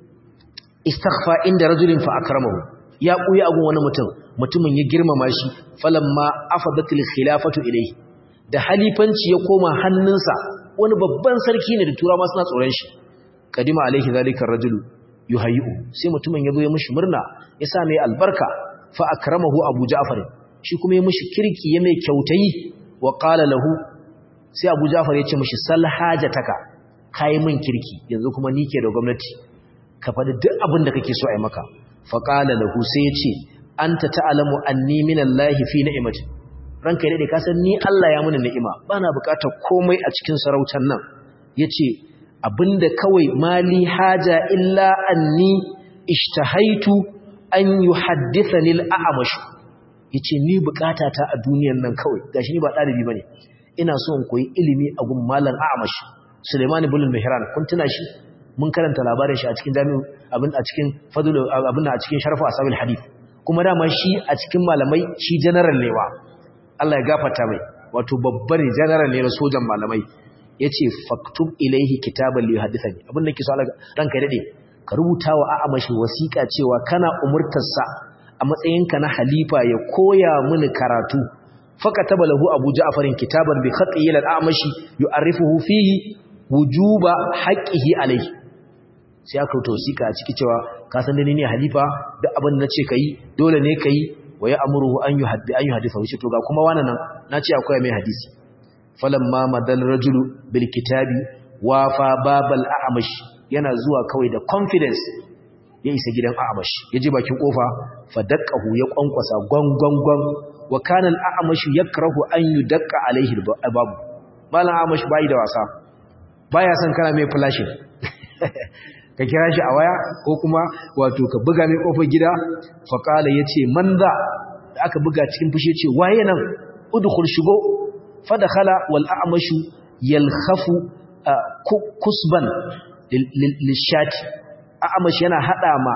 istaghfa inda rajulin fa akramahu ya buya agun wani mutum mutumin ya girmama shi falamma afadatil khilafatu ilayhi da halifanci ya koma hannunsa wani babban sarki ne da turawa suna tsoron shi kadima alaihi zalika rajulu yuhayyu sai mutumin ya zo ya mishi murna ya sa mai albarka fa akramahu abu ja'far shi kuma ya mishi kirki ya mai kyautayi wa qala lahu sai abu ja'far ya ce mishi sal hajataka kai min kirki yanzu kuma ni ke da gwamnati ka faɗi duk abin da kake so a yi maka fa qala lahu sai ya ce anta ta'lamu anni minallahi fi ni'mati ranka dai ka san ni Allah ya muni ni'ima bana bukatar komai a cikin sarautar nan yace abinda kawai mali haja illa anni ishtahaitu an yuhaddithani al-a'mash yace ni bukatata a duniyar nan kawai gashi ni ba dalibi bane ina so in koyi ilimi a gun malam a'mash Sulaiman ibn al-Mihran kun tuna shi mun karanta labarin shi a cikin jami'u abin a cikin fadlu abin a cikin sharfu asabil hadith kuma dama shi a cikin malamai shi general ne wa Allah ya gafarta mai wato babban general ne na sojan malamai yace faktub ilaihi kitaban li yuhaddithani abin da ke so Allah ranka dade ka rubuta wa a'amashi wasiqa cewa kana umurtarsa a matsayinka na halifa ya koya mini karatu fakataba lahu abu ja'farin kitaban bi khatti ila al-a'mashi yu'arrifuhu fihi wujuba haqqihi alayhi sai aka rubuta wasiqa a ciki cewa ka san ni ne halifa duk abin da nace kai dole ne kai wa ya'muruhu an yuhaddi an yuhaddisa wuce to ga kuma wannan nan nace akwai mai hadisi falamma madal rajulu bil kitabi wafa babal a'mash yana zuwa kawai da confidence ya isa gidan a'mash ya je bakin kofa fadaqahu ya kwankwasa gwangwangwan wa kana al-a'mash yakrahu an yudaqqa alaihi al-bab malan a'mash bai da wasa baya son kana mai flashing ka kira shi a waya ko kuma wato ka buga mai kofar gida fa qala yace man za aka buga cikin fushi yace waye nan udkhul shigo fadakhala wal a'mashu yalkhafu kusban lishati a'mash yana hada ma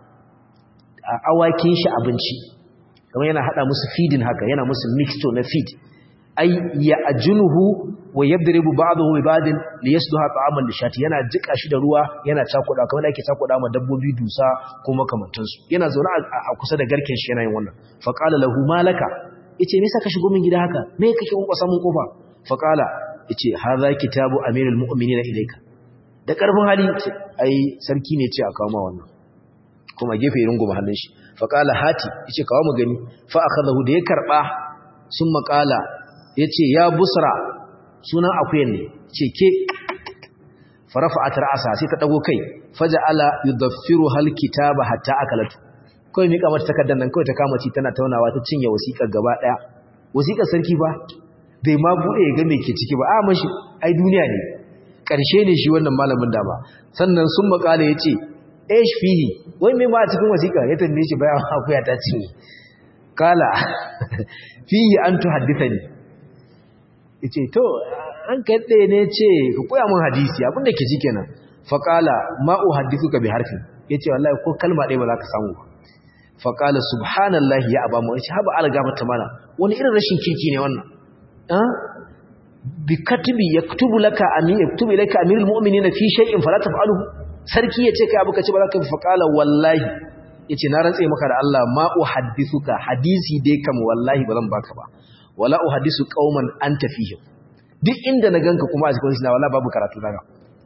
awakin shi abinci kamar yana hada musu feeding haka yana musu mixture na feed ay ya'junuhu wa yadribu ba'dahu bi ba'din liyasduha ta'aman lishati yana jika shi da ruwa yana cakuda kamar yake cakuda ma dabbobi dusa ko makamantansu yana zaune a kusa da garken shi yana yin wannan fa qala lahu malaka yace me saka shigo min gida haka me kake kunkwasa mun kofa fa qala yace hadha kitabu amirul mu'minin ilayka da karfin hali ai sarki ne ce a kawo ma wannan kuma gefe ya rungu mahallin shi fa qala hati yace kawo mu gani fa akhadahu da ya karba sun makala yace ya busra sunan akuyan ne ce ke farafa'at ra'asa sai ta dago kai faja'ala yudaffiru hal kitaba hatta akalatu kawai mika mata takardar nan kawai ta kama ci tana taunawa ta cinye wasiƙar gaba ɗaya wasiƙar sarki ba bai ma buɗe ya ga me ke ciki ba a mashi ai duniya ne ƙarshe ne shi wannan malamin da ba sannan sun makala ya ce esh fihi wai mai ma a cikin wasiƙa ya tambaye shi bayan akuya ta cinye kala fihi an tu haddisa ne ya ce to an kaɗe ne ce ka koya mun hadisi abinda ke ji kenan faƙala ma'u haddisuka bi harfin ya ce wallahi ko kalma ɗaya ba za ka samu ba faƙala subhanallahi ya abamu wani haɓa alga mata mana wani irin rashin kirki ne wannan bi katibi yaktubu laka amin yaktubu ilayka amirul mu'minina fi shay'in fala taf'aluhu sarki yace kai abu kace ba za ka fa qala wallahi yace na rantsa maka da Allah ma uhaddithuka hadisi dai kam wallahi ba zan baka ba wala uhaddisu qauman anta fihim duk inda na ganka kuma a cikin shi na wallahi babu karatu daga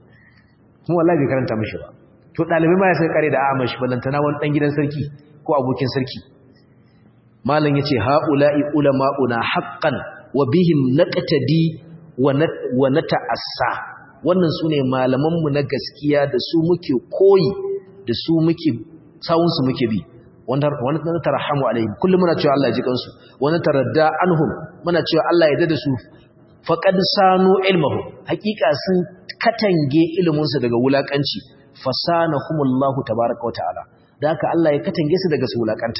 kuma wallahi bai karanta mishi ba to dalibai ma ya sai kare da amash balantana wani dan gidan sarki ko abokin sarki malam yace haula'i ulama'una haqqan wa bihim naqtadi wa nata'assa wannan sune malaman mu na gaskiya da su muke koyi da su muke sawun su muke bi wanda wanda tarahamu alaihim kullum muna cewa Allah ya ji kansu wanda taradda anhum muna cewa Allah ya dada su faqad sanu ilmuhum hakika sun katange ilimin su daga wulakanci fasanahumullahu tabaaraka wa ta'ala da haka Allah ya katange su daga su wulakanta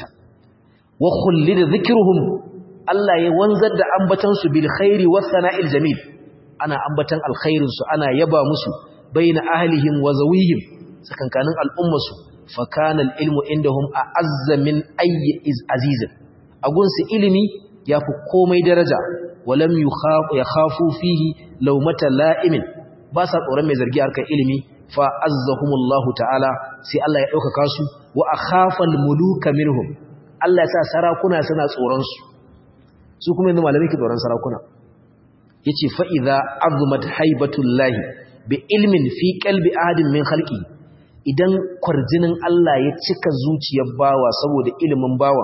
wa khullida dhikruhum Allah ya wanzar da ambatan su bil khairi was sana'il jamil ana ambatan alkhairin su ana yaba musu baina ahlihim wa zawihim sakankanin al'ummar su fa kana al ilmu indahum a'azza min ayyi aziz agun su ilimi yafi komai daraja walam yakhafu fihi lawmata la'imin ba sa tsoron mai zargi harkar ilimi fa azzahumullahu ta'ala sai Allah ya dauka su wa akhafal muluka minhum Allah ya sa sarakuna suna tsoron su su kuma yanzu malamai ke tsoron sarakuna yace fa idza azumat haibatullahi bi ilmin fi qalbi ahadin min khalqi idan kwarjinin Allah ya cika zuciyar bawa saboda ilimin bawa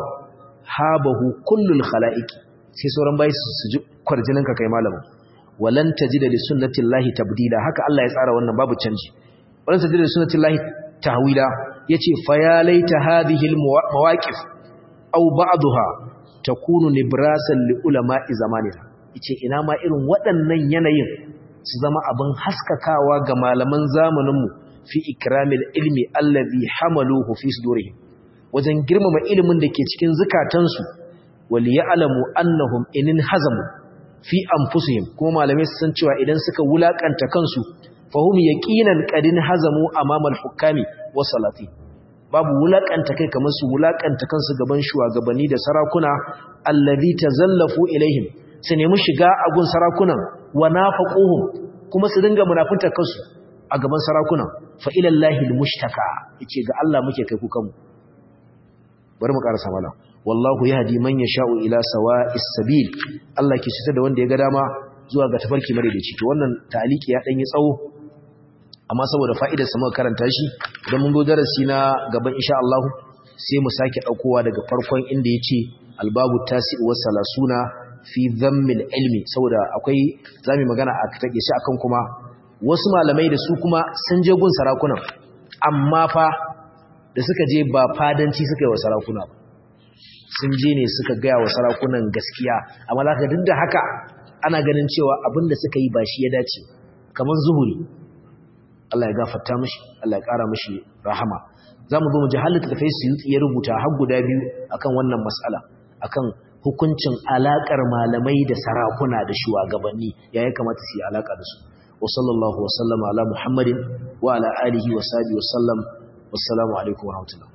habahu kullul khalaiqi sai sauran bayi su ji kwarjinin ka kai malamin walan tajida li sunnatillahi tabdila haka Allah ya tsara wannan babu canji walan tajida li sunnatillahi tahwila yace fa ya laita hadhihi almawaqif aw ba'daha takunu nibrasan li ulama'i zamanina yace ina ma irin waɗannan yanayin su zama abin haskakawa ga malaman zamanin mu fi ikramil ilmi allazi hamaluhu fi sudurihim wajen girmama ilimin da ke cikin zukatansu wal ya'lamu annahum inin hazamu fi anfusihim kuma malamai su san cewa idan suka wulakanta kansu fahum yaqinan qadin hazamu amama al-hukami wa salati babu wulakanta kai kamar su wulakanta kansu gaban shugabanni da sarakuna allazi tazallafu ilaihim su nemi shiga a gun sarakunan wa nafaquhum kuma su dinga munafunta kansu a gaban sarakunan fa ila llahi al-mushtaka yace ga Allah muke kai ku kanmu bari mu karasa mala wallahu yahdi man yasha'u ila sawa'is sabil Allah ke shita da wanda ya ga dama zuwa ga tafarki mare da ciki wannan ta'aliki ya dan yi tsawo amma saboda fa'idar sa muka karanta shi idan mun zo darasi na gaban insha Allah sai mu sake daukowa daga farkon inda yace albabu tasi wa salasuna fi dhammil ilmi saboda akwai zamu magana a take shi akan kuma wasu malamai da su kuma sun je gun sarakunan amma fa da suka je ba fadanci suka yi wa sarakuna ba sun je ne suka gaya wa sarakunan gaskiya amma za ka duk da haka ana ganin cewa abin da suka yi ba shi ya dace kamar zuhuri Allah ya gafarta mishi Allah ya ƙara mishi rahama za mu zo mu ji halitta da faisu ya rubuta har guda biyu akan wannan matsala akan hukuncin alaƙar malamai da sarakuna da shugabanni ya ya kamata su yi alaƙa da su wa sallallahu wa sallama ala muhammadin wa ala alihi wa sahbihi wa sallam wassalamu alaikum wa rahmatullah